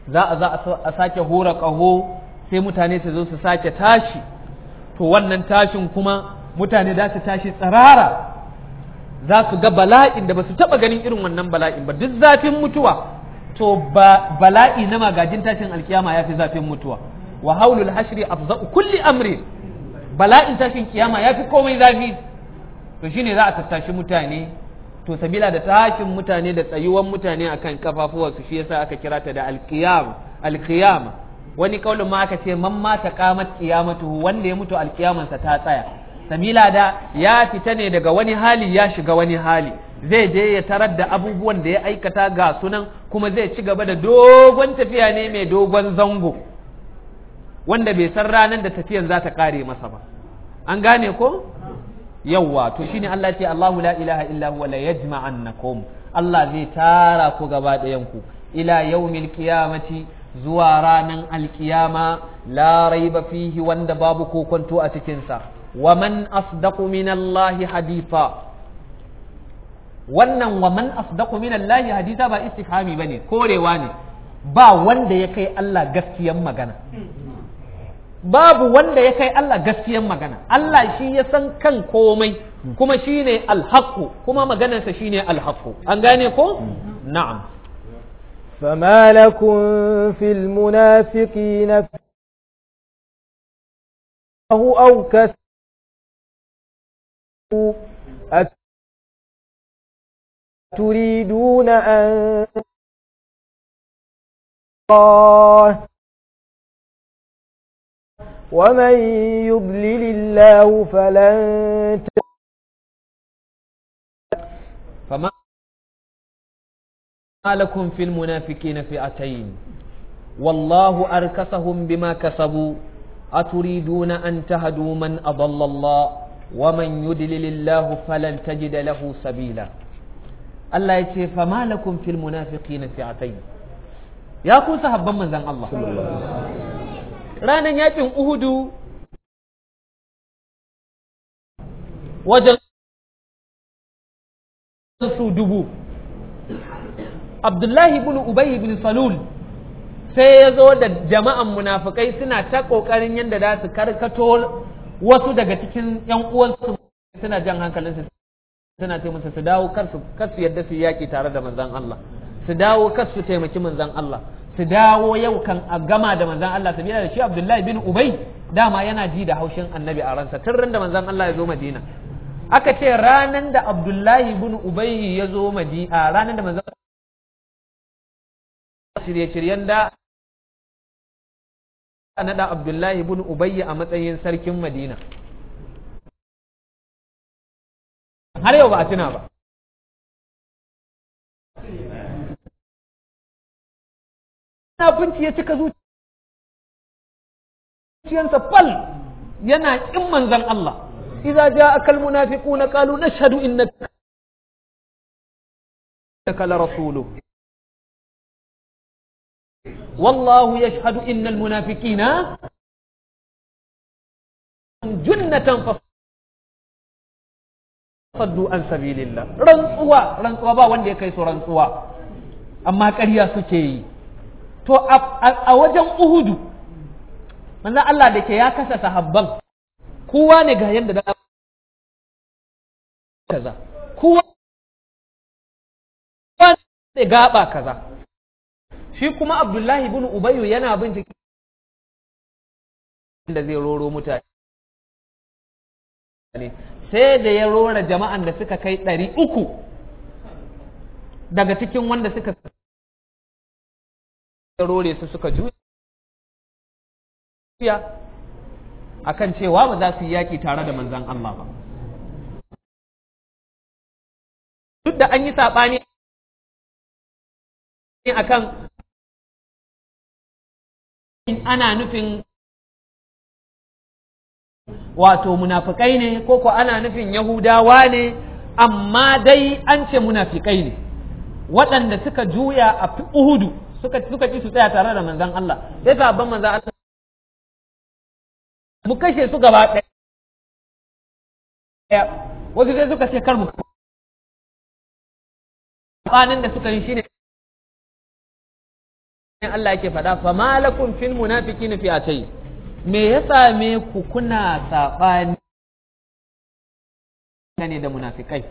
za a za a sake hura ƙaho sai mutane su zo su sake tashi to wannan tashin kuma mutane za su tashi tsirara za su ga bala'in da ba su taɓa ganin irin wannan bala'in ba duk zafin mutuwa to ba bala'i na magajin tashin alkiyama ya fi zafin mutuwa wa haulul hashri afza'u kulli amri bala'in tashin kiyama ya fi komai zafi to shine za a tattashi mutane to sabila da tashin mutane da tsayuwan mutane akan kafafuwarsu shi yasa aka kira ta da alqiyam alqiyama wani kaulin ma aka ce man mata qamat qiyamatuhu wanda ya mutu alqiyamansa ta tsaya sabila da ya fita ne daga wani hali ya shiga wani hali zai je ya tarar da abubuwan da ya aikata ga sunan kuma zai ci gaba da dogon tafiya ne mai dogon zango wanda bai san ranar da tafiyan za ta kare masa ba an gane ko yawwa to shine Allah ce Allahu la ilaha illa huwa la yajma'annakum Allah zai tara ku gaba ɗayan ku ila yaumil qiyamati zuwa ranan alkiyama la raiba fihi wanda babu kokonto a cikin sa wa man asdaqu min Allah haditha wannan wa man asdaqu min Allah haditha ba istifhami bane korewa ne ba wanda ya kai Allah gaskiyan magana babu wanda ya kai Allah gaskiyan magana Allah shi ya san kan komai kuma shi ne alhaƙu kuma maganarsa shi ne alhaƙu an gane ko na'am فما لكم في المنافقين أو كسبوا تريدون أن الله ومن يضلل الله فلن فما لكم في المنافقين فئتين والله أركسهم بما كسبوا أتريدون أن تهدوا من أضل الله ومن يدلل الله فلن تجد له سبيلا الله يتي فما لكم في المنافقين فئتين يا كو صحابا من زن الله ranar yakin Uhudu wajen su dubu Abdullahi ibn Ubay ibn Salul sai ya zo da jama'an munafukai suna ta ƙoƙarin yadda za su karkato wasu daga cikin ‘yan uwansu suna jan hankalinsu suna ce musu su dawo kar su yadda su yaƙi tare da manzan Allah su dawo kar su taimaki manzan Allah su dawo yau kan a gama da manzan Allah sabila da shi Abdullahi bin Ubay dama yana ji da haushin annabi a ransa tun ran da manzan Allah ya zo Madina aka ce ranan da Abdullahi bin Ubay ya zo Madina ranan da manzan shirye-shiryen da naɗa Abdullahi bin Ubay a matsayin sarkin Madina har yau ba a tuna ba munafunci ya cika zuciyarsa fal yana kin manzan Allah idza ja'aka almunafiquna qalu nashhadu innaka la rasuluh والله يشهد إن المنافقين جنة فصدوا عن سبيل الله رنسوا رنسوا با wanda ya kai su rantsuwa amma ƙarya suke yi to a wajen uhudu manzan Allah da ke ya kasa sahabban kowa ne ga yadda da kaza kowa ne gaba kaza shi kuma abdullahi bin ubayyu yana bincike da zai roro mutane sai da ya rora jama'an da suka kai ɗari uku daga cikin wanda suka rore su suka juya akan cewa ba za su yi yaƙi tare da manzan Allah ba duk da an yi saɓani akan ana nufin wato munafikai ne ko ko ana nufin yahudawa ne amma dai an ce munafikai ne waɗanda suka juya a uhudu suka suka ci su tsaya tare da manzan Allah sai sabon manzan Allah mu kashe su gaba ɗaya wasu sai suka ce kar mu tsanin da suka yi shine Allah yake faɗa fa malakum fil munafiqina fi'atayn me ya same ku kuna sabani ne da munafikai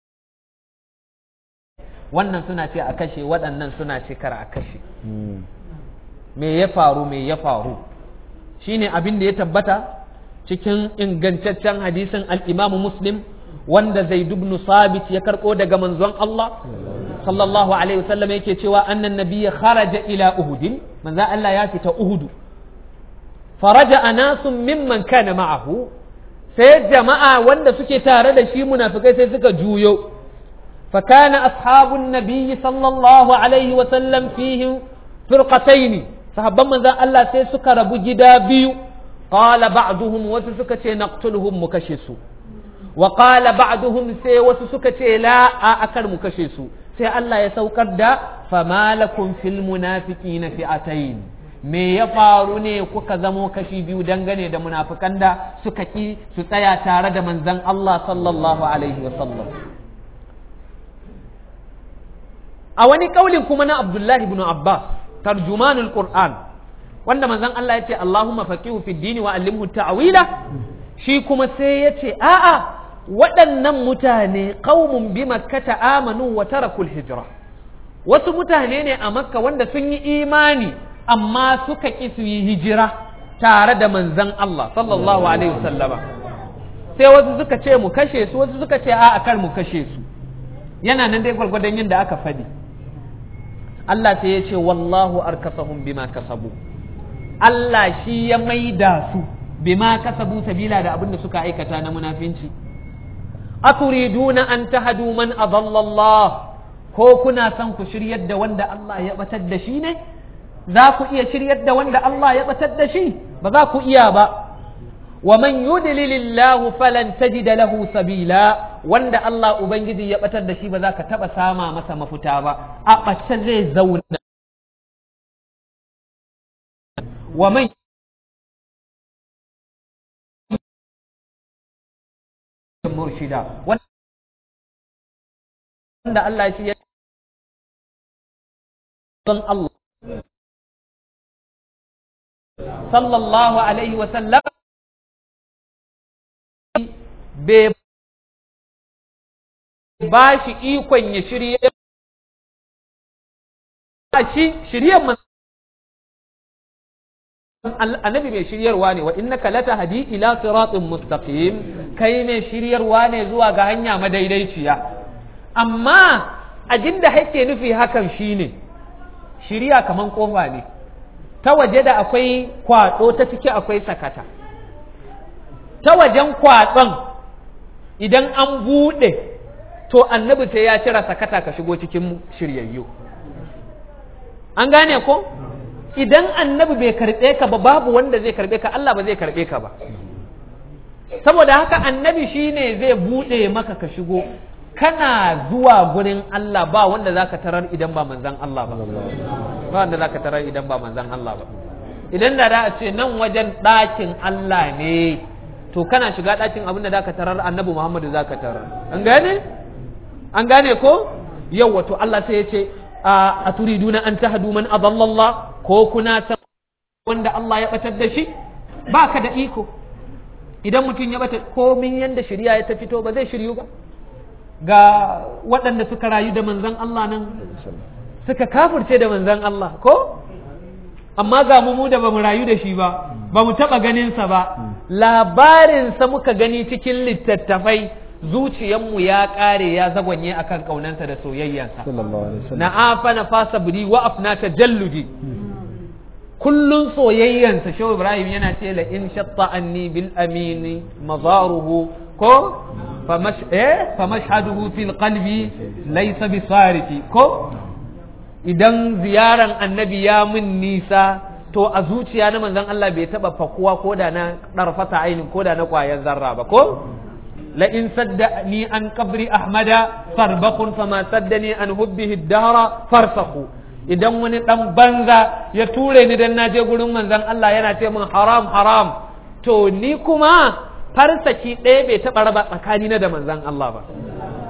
wannan suna ce a kashe waɗannan suna ce kar a kashe me ya faru me ya faru shine abin da ya tabbata cikin ingantaccen hadisin al-Imam Muslim wanda Zaid ibn Sabit ya karɓo daga manzon Allah sallallahu alaihi wasallam yake cewa annan nabiyya kharaja ila Uhud manzo Allah ya fita Uhud faraja anasun mimman kana ma'ahu sai jama'a wanda suke tare da shi munafikai sai suka juyo فكان أصحاب النبي صلى الله عليه وسلم فيهم فرقتين صحابا من ذا الله سيسك ربو جدا بيو قال بعضهم وسسك نقتلهم مكشسو وقال بعضهم سي وسسك لا أكر مكشسو سي الله يسوكر دا فما لكم في المنافقين فئتين me ya faru ne kuka zamo kashi biyu dangane da munafikan da suka ki su tsaya tare da manzon Allah sallallahu alaihi wa sallam a wani kaulin kuma na Abdullahi ibn Abbas tarjumanul Qur'an wanda manzon Allah ya ce Allahumma faqihu fid dini wa allimhu ta'wila shi kuma sai ya ce a'a waɗannan mutane qaumun bi makkata amanu wa tarakul hijra wasu mutane ne a makka wanda sun yi imani amma suka ƙi su yi hijira tare da manzon Allah sallallahu alaihi wasallama sai wasu suka ce mu kashe su wasu suka ce a'a kar mu kashe su yana nan dai gwargwadon yin da aka faɗi Allah sai ya ce wallahu arkasahum bima kasabu Allah shi ya maida su bima kasabu sabila da abin da suka aikata na munafinci aturiduna an tahadu man adalla Allah ko kuna son ku shiryar da wanda Allah ya batar da shi ne za ku iya shiryar da wanda Allah ya batar da shi ba za ku iya ba wa man yudlilillahu falan tajida lahu sabila wanda Allah ubangiji ya batar da shi ba za ka taba sama masa mafuta ba a bace zai zauna wa man murshida wanda Allah shi ya don Allah sallallahu alaihi wa sallam bai ba shi ikon ya shirye shi shiryen annabi mai shiryarwa ne wa innaka latahdi ila siratin mustaqim kai mai shiryarwa ne zuwa ga hanya madaidaiciya amma abin da hake nufi hakan shine shirya kaman kofa ne ta waje da akwai kwado ta ciki akwai sakata ta wajen kwatson idan an buɗe to annabi sai ya cira sakata ka shigo cikin shiryayyu an gane ko idan annabi bai karɓe ka ba babu wanda zai karɓe ka Allah ba zai karɓe ka ba saboda haka annabi shine zai buɗe maka ka shigo kana zuwa gurin Allah ba wanda zaka tarar idan ba manzan Allah ba ba wanda zaka tarar idan ba manzan Allah ba idan da da a ce nan wajen ɗakin Allah ne to kana shiga ɗakin abin da zaka tarar annabi Muhammadu zaka tarar an gane an gane ko yau wato Allah sai ya ce a turiduna an tahdu man adalla ko kuna san wanda Allah ya batar da shi baka da iko idan mutum ya bata komin yanda shirya ya ta fito ba zai shiryu ba ga waɗanda suka rayu da manzan Allah nan suka kafurce da manzan Allah ko amma ga mu da bamu rayu da shi ba ba mu taɓa ganinsa ba labarinsa muka gani cikin littattafai zuciyanmu ya ƙare ya zagwanye akan ƙaunansa da soyayyansa na afa na fasa buri wa afna ta jalludi kullun soyayyansa shehu ibrahim yana ce la in shatta anni bil amini mazaruhu ko famashhaduhu fil qalbi laysa bisarifi ko idan ziyaran annabi ya min nisa to a zuciya na manzon Allah bai taba fakuwa ko da na darfata ainin ko da na kwayan zarra ba ko la in saddani an qabri ahmada farbaqun fama saddani an hubbihi dahra farsaku idan wani dan banza ya ture ni dan naje gurin manzon Allah yana ce min haram haram to ni kuma farsaki ɗaya bai taɓa raba tsakanina da manzan Allah ba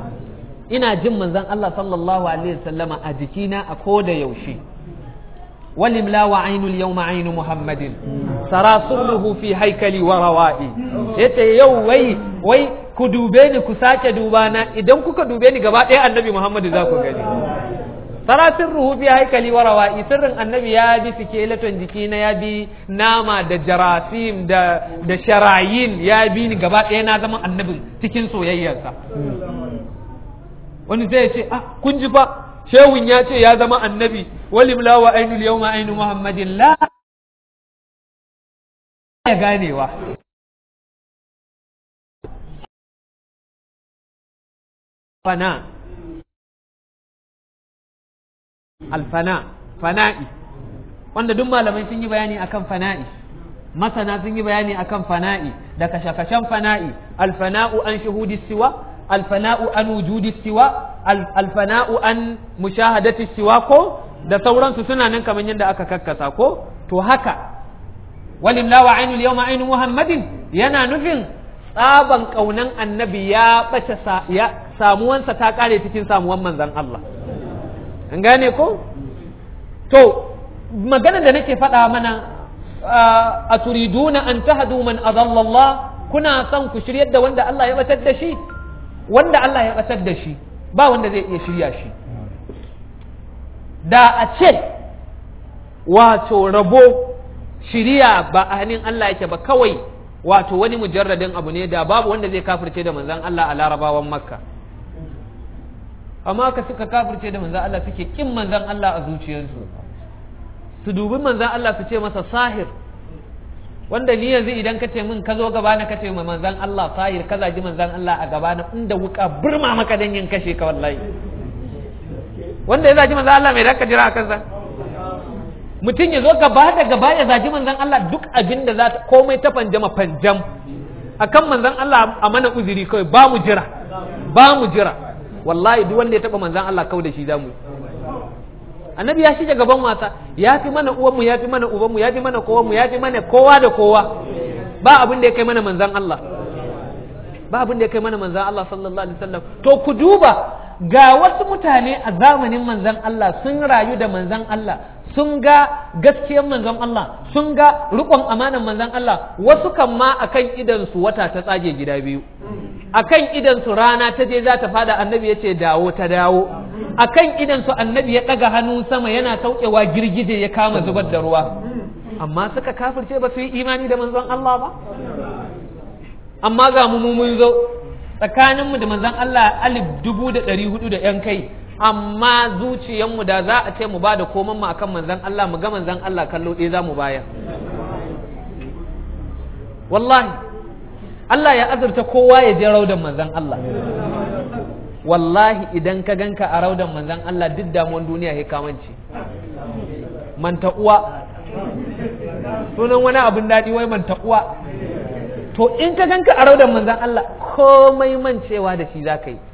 ina jin manzan Allah sallallahu alaihi wasallama a jikina a ko da yaushe ولملا وعين اليوم عين محمد سرى سره في هيكلي وروائي yace yau wai wai ku dube ni ku sake duba na idan kuka dube ni gaba ɗaya annabi Muhammadu za ku gani sara sirruhu fi haikali wa rawa'i sirrin annabi ya bi fikelaton jiki na ya bi nama da jarasim da da sharayin ya bi ni gaba ɗaya na zama annabin cikin soyayyarsa wani zai ce ah kun ji fa shehun ya ce ya zama annabi walim la wa ainul yawma ainu muhammadin la ya ganewa fana alfana fana'i wanda duk malamai sun yi bayani akan fana'i masana sun yi bayani akan fana'i da kashe-kashen fana'i alfana'u an shuhudi siwa alfana'u an wujudi siwa alfana'u an mushahadati siwa ko da sauransu suna nan kamar yadda aka kakkasa ko to haka walimla wa ainul yawma ainu muhammadin yana nufin tsaban kaunan annabi ya bace ya samuwansa ta kare cikin samuwan manzon Allah an gane ko to magana da nake faɗa mana a turiduna an tahdu man adalla Allah kuna son ku shiryar da wanda Allah ya batar da shi wanda Allah ya batar da shi ba wanda zai iya shirya shi da a ce wato rabo shiriya ba a hannun Allah yake ba kawai wato wani mujarradin abu ne da babu wanda zai kafirce da manzan Allah a larabawan makka amma ka suka kafirce da manzan Allah suke kin manzan Allah a zuciyarsu su dubi manzan Allah su ce masa sahir wanda ni yanzu idan ka ce min ka zo gaba na ka ce ma manzan Allah sahir ka zagi manzan Allah a gaba na inda wuka burma maka dan yin kashe ka wallahi wanda ya zagi manzan Allah mai da ka jira a kansa mutum ya zo gaba da gaba ya zagi manzan Allah duk abin da za ta komai ta fanjama fanjam akan manzan Allah a mana uzuri kawai ba mu jira ba mu jira wallahi duk wanda ya taba manzan Allah kawai da shi za mu annabi ya shige gaban wasa ya fi mana uwanmu ya fi mana ubanmu ya fi mana kowanmu ya fi mana kowa da kowa ba abin da ya kai mana manzan Allah ba abin da ya kai mana manzan Allah sallallahu alaihi wasallam to ku duba ga wasu mutane a zamanin manzan Allah sun rayu da manzan Allah sun ga gaskiyar manzon Allah sun ga rikon amanan manzon Allah wasu kan ma akan idan su wata ta tsage gida biyu akan idan su rana ta je za ta fada annabi ya ce dawo ta dawo akan idan su annabi ya daga hannu sama yana saukewa girgije ya kama zubar da ruwa amma suka kafirce ba su yi imani da manzon Allah ba amma ga mu mun zo tsakaninmu da manzon Allah alif dubu da ɗari hudu da ‘yan kai amma zuciyanmu da za a ce mu ba da koman mu akan manzan Allah mu ga manzan Allah kallo ɗaya za mu baya wallahi Allah ya azurta kowa ya je raudan manzan Allah wallahi idan ka ganka a raudan manzan Allah duk damuwan duniya ya kamanci manta uwa sunan wani abin daɗi wai manta uwa to in ka ganka a raudan manzan Allah komai mancewa da shi za ka yi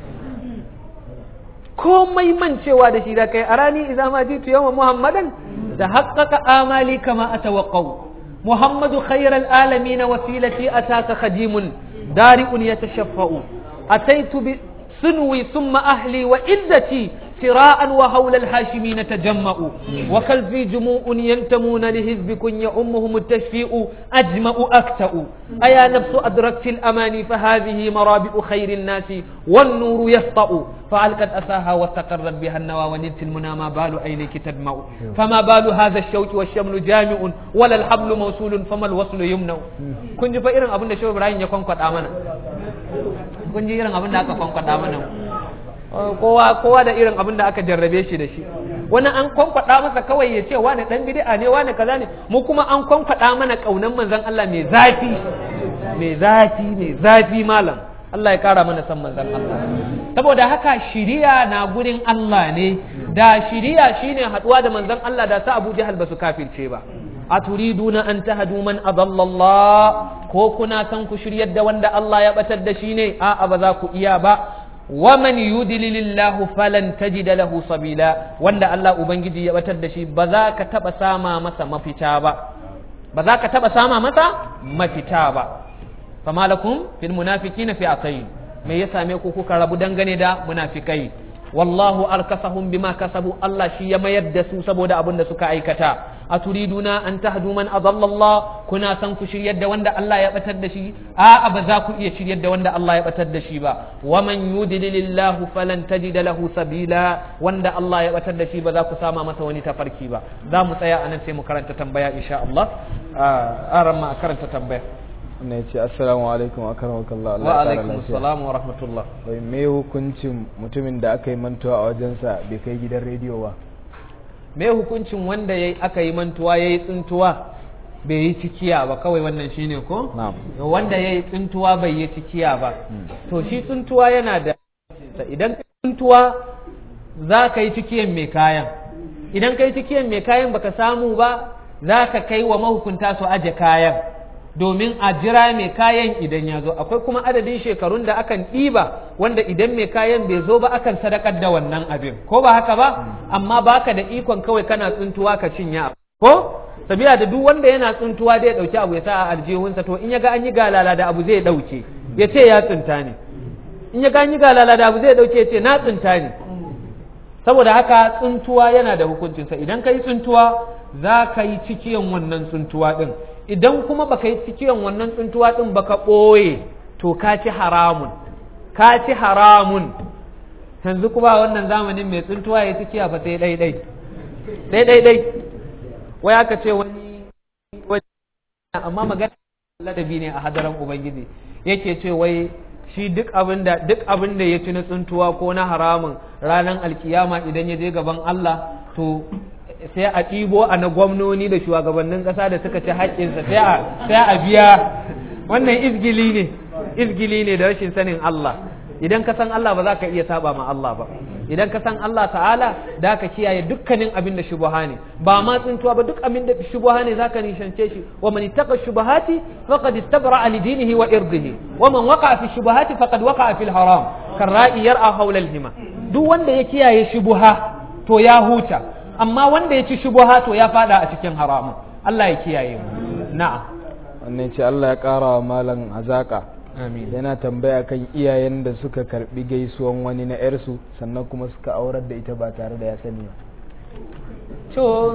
komai mancewa da shi da kai a rani idan ma jitu yawan muhammadan da haƙaƙa amali kama a tawaƙau muhammadu khairal alami na wasilati a taka khadimun dari'un ya tashaffa'u a taitu bi sunwi summa ahli wa izzati سراء وهول الهاشمين تجمعوا وكالفي جموع ينتمون لحزبكم يؤمهم التشفيء أجمع أكتأ أيا نفس أدركت الأماني فهذه مرابع خير الناس والنور يسطأ فألقت أساها واستقرت بها النوى ونلت المنى ما بال عينيك تدمع فما بال هذا الشوك والشمل جامع ولا الحبل موصول فما الوصل يمنع كنت فإرن أبن شو إبراهيم يكون قد آمنا كنت إرن أبن أكون قد آمنا kowa kowa da irin abin da aka jarrabe shi da shi wani an kwankwada masa kawai ya ce wani dan bid'a ne wani kaza ne mu kuma an kwankwada mana kaunan manzon Allah mai zafi mai zafi mai zafi malam Allah ya kara mana san manzon Allah saboda haka shiriya na gurin Allah ne da shiriya shine haduwa da manzon Allah da sa Abu Jahal basu kafirce ba a turiduna an tahadu man adalla Allah ko kuna san ku shiryar da wanda Allah ya batar da shi ne a'a ba za ku iya ba ومن يدلل الله فلن تجد له سبيلا wanda Allah ubangiji ya batar da shi ba za ka taba sama masa mafita ba ba za ka taba sama masa mafita ba fama lakum fil munafiqina fi atayn me ya same ku kuka rabu dangane da munafikai wallahu arkasahum bima kasabu Allah shi ya mayar da su saboda abin da suka aikata aturiduna an tahdu man adalla Allah kuna san ku shiryar da wanda Allah ya batar da shi a'a ba za ku iya shiryar da wanda Allah ya batar da shi ba wa man yudlilillahu falan tajida lahu sabila wanda Allah ya batar da shi ba za ku sama masa wani tafarki ba za mu tsaya anan sai mu karanta tambaya insha Allah a ran ma karanta tambaya wannan ya ce assalamu alaikum a karamakallah Allah wa ya kara alaikum lafiya assalam wa rahmatullah wai me hukuncin mutumin da aka yi mantuwa a wajensa bai kai gidan rediyo ba me hukuncin wanda yayi aka yi mantuwa yayi tsintuwa bai yi cikiya ba kawai wannan shine ko na'am wanda yayi tsintuwa bai yi cikiya ba to shi tsintuwa yana da idan ka tsintuwa za ka yi cikiyan mai kayan idan ka yi cikiyan mai kayan baka samu ba za ka kai wa mahukunta su aje kayan domin a jira mai kayan idan ya zo akwai kuma adadin shekarun da akan ɗiba wanda idan mai kayan bai zo ba akan sadakar da wannan abin ko ba haka ba amma baka da ikon kawai kana tsuntuwa ka cinye ko sabila da duk wanda yana tsuntuwa zai dauki abu ya sa a aljihunsa to in ya ga an yi galala da abu zai dauke ya ce ya tsinta ne in ya ga an yi galala da abu zai dauke ya ce na tsinta ne saboda haka tsuntuwa yana da hukuncinsa idan ka yi tsuntuwa za ka yi cikiyan wannan tsuntuwa din idan kuma baka yi cikiyan wannan tsuntuwa din baka ɓoye to ka ci haramun ka ci haramun yanzu kuma wannan zamanin mai tsuntuwa ya cikiya fa sai dai dai dai dai dai wai aka ce wani wani amma magana ladabi ne a hadaran ubangiji yake ce wai shi duk abin da duk abin da ya ci na tsuntuwa ko na haramun ranar alkiyama idan ya je gaban Allah to sai a ɗibo a na gwamnoni da shugabannin ƙasa da suka ci haƙƙinsa sai a sai a biya wannan izgili ne izgili ne da rashin sanin Allah idan ka san Allah ba za ka iya saba ma Allah ba idan ka san Allah ta'ala da ka kiyaye dukkanin abin da shubuha ne ba ma tsintuwa ba duk abin da shubuha ne zaka nishance shi wa man ittaqa shubuhati faqad istabra li dinihi wa irdihi wa man waqa'a fi shubuhati faqad waqa'a fil haram karra'i yar'a hawla al hima duk wanda ya kiyaye shubuha to ya huta amma wanda ya ci shubuha to ya fada a cikin haramun Allah ya kiyaye mu na'am wannan ce Allah ya kara wa malam hazaka amin yana tambaya kan iyayen da suka karbi gaisuwan wani na yarsu sannan kuma suka aurar da ita ba tare da ya sani ba to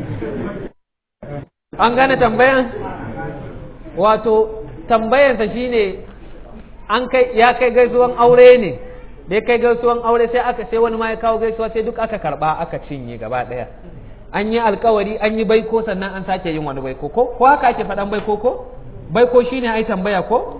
an gane tambayan wato tambayansa shine an kai ya kai gaisuwan aure ne da ya kai gaisuwan aure sai aka sai wani ma ya kawo gaisuwa sai duk aka karba aka cinye gaba daya an yi alkawari an yi baiko sannan an sake yin wani baiko ko ko haka ake faɗan baiko ko baiko shine ai tambaya ko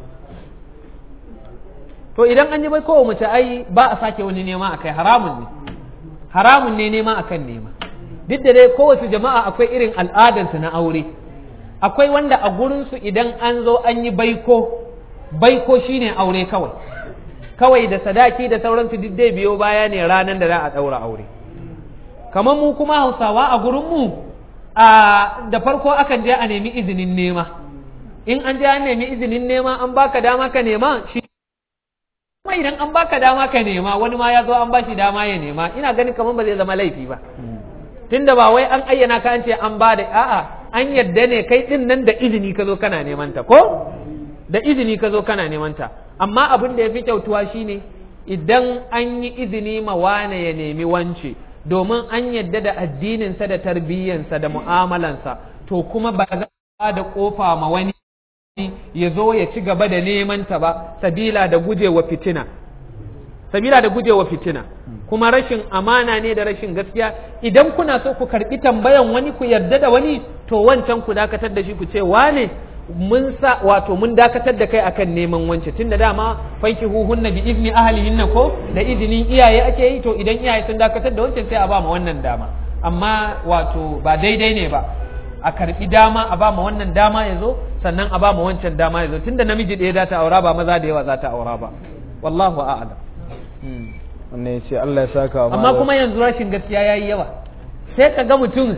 to idan an yi baiko mace ai ba a sake wani nema akai haramun ne haramun ne nema akan nema duk da dai kowace jama'a akwai irin al'adansu na aure akwai wanda a gurinsu idan an zo an yi baiko baiko shine aure kawai kawai da sadaki da sauransu duk dai biyo baya ne ranar da za a ɗaura aure kamar mu kuma hausawa a gurinmu a da farko akan je a nemi izinin nema in an je an nemi izinin nema an baka dama ka nema shi kuma idan an baka dama ka nema wani ma ya zo an bashi dama ya nema ina ganin kamar ba zai zama laifi ba tunda ba wai an ayyana ka an ce an ba da a'a an yadda ne kai din nan da izini ka zo kana neman ta ko da izini ka zo kana neman ta amma abin da ya fi kyautuwa shine idan an yi izini ma wane ya nemi wance domin an yadda da addininsa da tarbiyyansa da mu'amalansa to kuma ba za a da kofa ma wani ya zo ya ci gaba da neman ta ba sabila da gujewa fitina sabila da gujewa fitina kuma rashin amana ne da rashin gaskiya idan kuna so ku karbi tambayan wani ku yarda da wani to wancan ku dakatar da shi ku ce wane mun sa wato mun dakatar da kai akan neman wance tunda dama fanki huhunna bi izni ahlihinna ko da izinin iyaye ake yi to idan iyaye sun dakatar da wancan sai a ba mu wannan dama amma wato ba daidai ne ba a karbi dama a ba mu wannan dama ya zo sannan a ba mu wancan dama ya zo tunda namiji ɗaya za ta aura ba maza da yawa za ta aura ba wallahu a'lam wannan ya ce Allah ya saka wa amma malam kuma yanzu rashin gaskiya yayi yawa sai ka ga mutum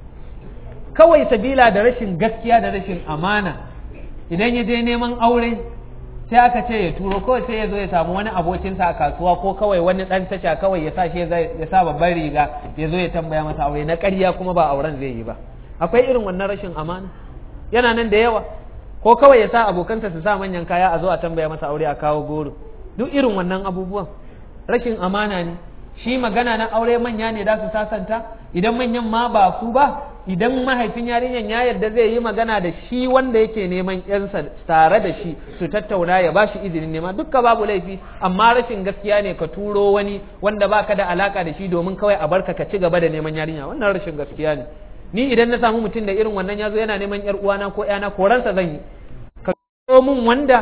kawai sabila da rashin gaskiya da rashin amana idan ya je neman aure sai aka ce ya turo kawai sai ya zo ya samu wani abokinsa a kasuwa ko kawai wani dan tasha kawai ya sa shi ya sa babban riga ya zo ya tambaya masa aure na ƙarya kuma ba auren zai yi ba akwai irin wannan rashin amana yana nan da yawa ko kawai ya sa abokansa su sa manyan kaya a zo a tambaya masa aure a kawo goro duk irin wannan abubuwan rashin amana ne shi magana na aure manya ne da su sasanta idan manyan ma ba su ba idan mahaifin yarinyan ya yarda zai yi magana da shi wanda yake neman yansa tare da shi su tattauna ya ba shi izinin nema dukka babu laifi amma rashin gaskiya ne ka turo wani wanda baka da alaka da shi domin kawai a barka ka ci gaba da neman yarinya wannan rashin gaskiya ne ni idan na samu mutum da irin wannan yazo yana neman yar uwana ko yana koransa zan yi ka turo min wanda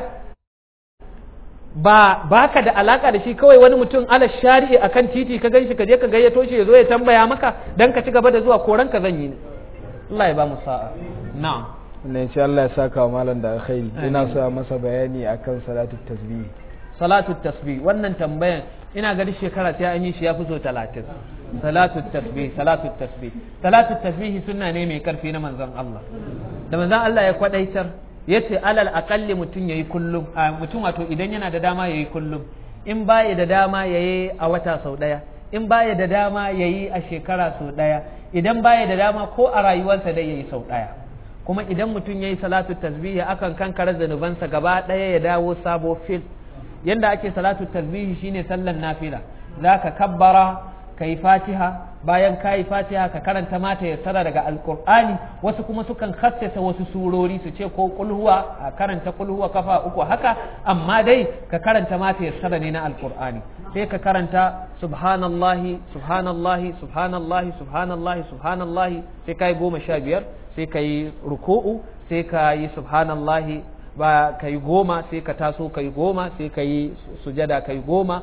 ba baka da alaka da shi kawai wani mutum ala shari'i akan titi ka ganshi ka je ka gayyato shi ya zo ya tambaya maka dan ka ci gaba da zuwa koran ka zan yi ne Allah ya ba mu sa'a na'am ne insha Allah ya saka wa malam da alkhairi ina so a masa bayani akan salatu tasbih salatu tasbih wannan tambayan ina ga shekara sai an yi shi ya fi so talatin salatu tasbih salatu tasbih salatu tasbih sunna ne mai karfi na manzon Allah da manzon Allah ya kwadaitar yace alal aqalli mutum yayi kullum mutum wato idan yana da dama yayi kullum in baya da dama yayi a wata sau daya in baya da dama yayi a shekara sau daya idan baya da dama ko a rayuwarsa dai yayi sau daya kuma idan mutum yayi salatu tasbih akan kankare zanubansa gaba daya ya dawo sabo fil yanda ake salatu tasbih shine sallan nafila zaka kabbara kai fatiha bayan kayi fatiha ka karanta mata yassara daga alkur'ani wasu kuma sukan khassasa wasu surori su ce ko kulhuwa a karanta kulhuwa kafa uku haka amma dai ka karanta mata yassara ne na alkur'ani sai ka karanta subhanallahi subhanallahi subhanallahi subhanallahi subhanallahi sai kai goma sha biyar sai ka yi ruku'u sai ka yi subhanallahi ba ka yi goma sai ka taso ka yi goma sai ka yi sujada ka yi goma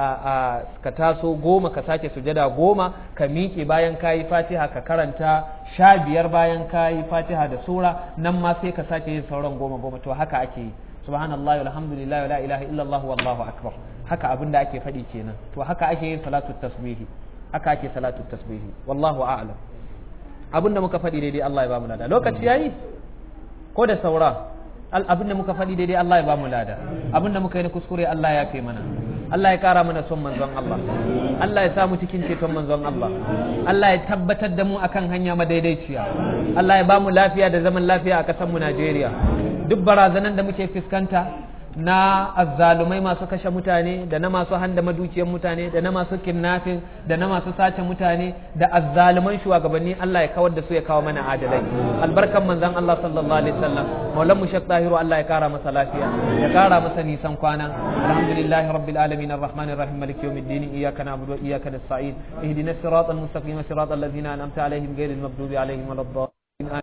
ka taso goma ka sake sujada goma ka miƙe bayan ka yi fatiha ka karanta sha biyar bayan ka yi fatiha da sura nan ma sai ka sake yin sauran goma goma to haka ake yi subhanallahi walhamdulillahi wala ilaha illallah wallahu akbar haka abin da ake faɗi kenan to haka ake yin salatu tasbihi haka ake salatu tasbihi wallahu a'lam abin da muka faɗi daidai Allah ya ba mu lada lokaci yayi ko da saura abin da muka faɗi daidai Allah ya ba mu lada abin da muka yi na kuskure Allah ya fi mana Allah ya kara mana son manzon Allah Allah ya samu cikin ceton manzon Allah Allah ya tabbatar da mu akan hanya madaidaiciya Allah ya ba mu lafiya da zaman lafiya a ƙasar mu Najeriya duk barazanan da muke fuskanta na azzalumai masu kashe mutane da na masu handa madukiyar mutane da na masu kidnapping da na masu sace mutane da azzaluman shugabanni Allah ya kawar da su ya kawo mana adalai albarkan manzon Allah sallallahu alaihi wasallam maulan mu shek tahiru Allah ya kara masa lafiya ya kara masa nisan kwana alhamdulillahi rabbil alamin arrahmanir rahim maliki yawmiddin iyyaka na'budu wa iyyaka nasta'in ihdinas siratal mustaqim siratal ladzina an'amta alaihim ghayril maghdubi alaihim waladdallin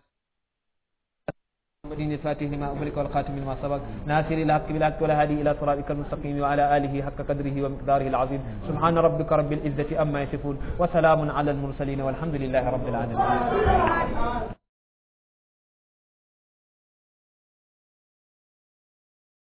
محمد الفاتح لما أغلق والخاتم لما سبق ناصر الحق بالحق والهادي إلى صراطك المستقيم وعلى آله حق قدره ومقداره العظيم سبحان ربك رب العزة أما يصفون وسلام على المرسلين والحمد لله رب العالمين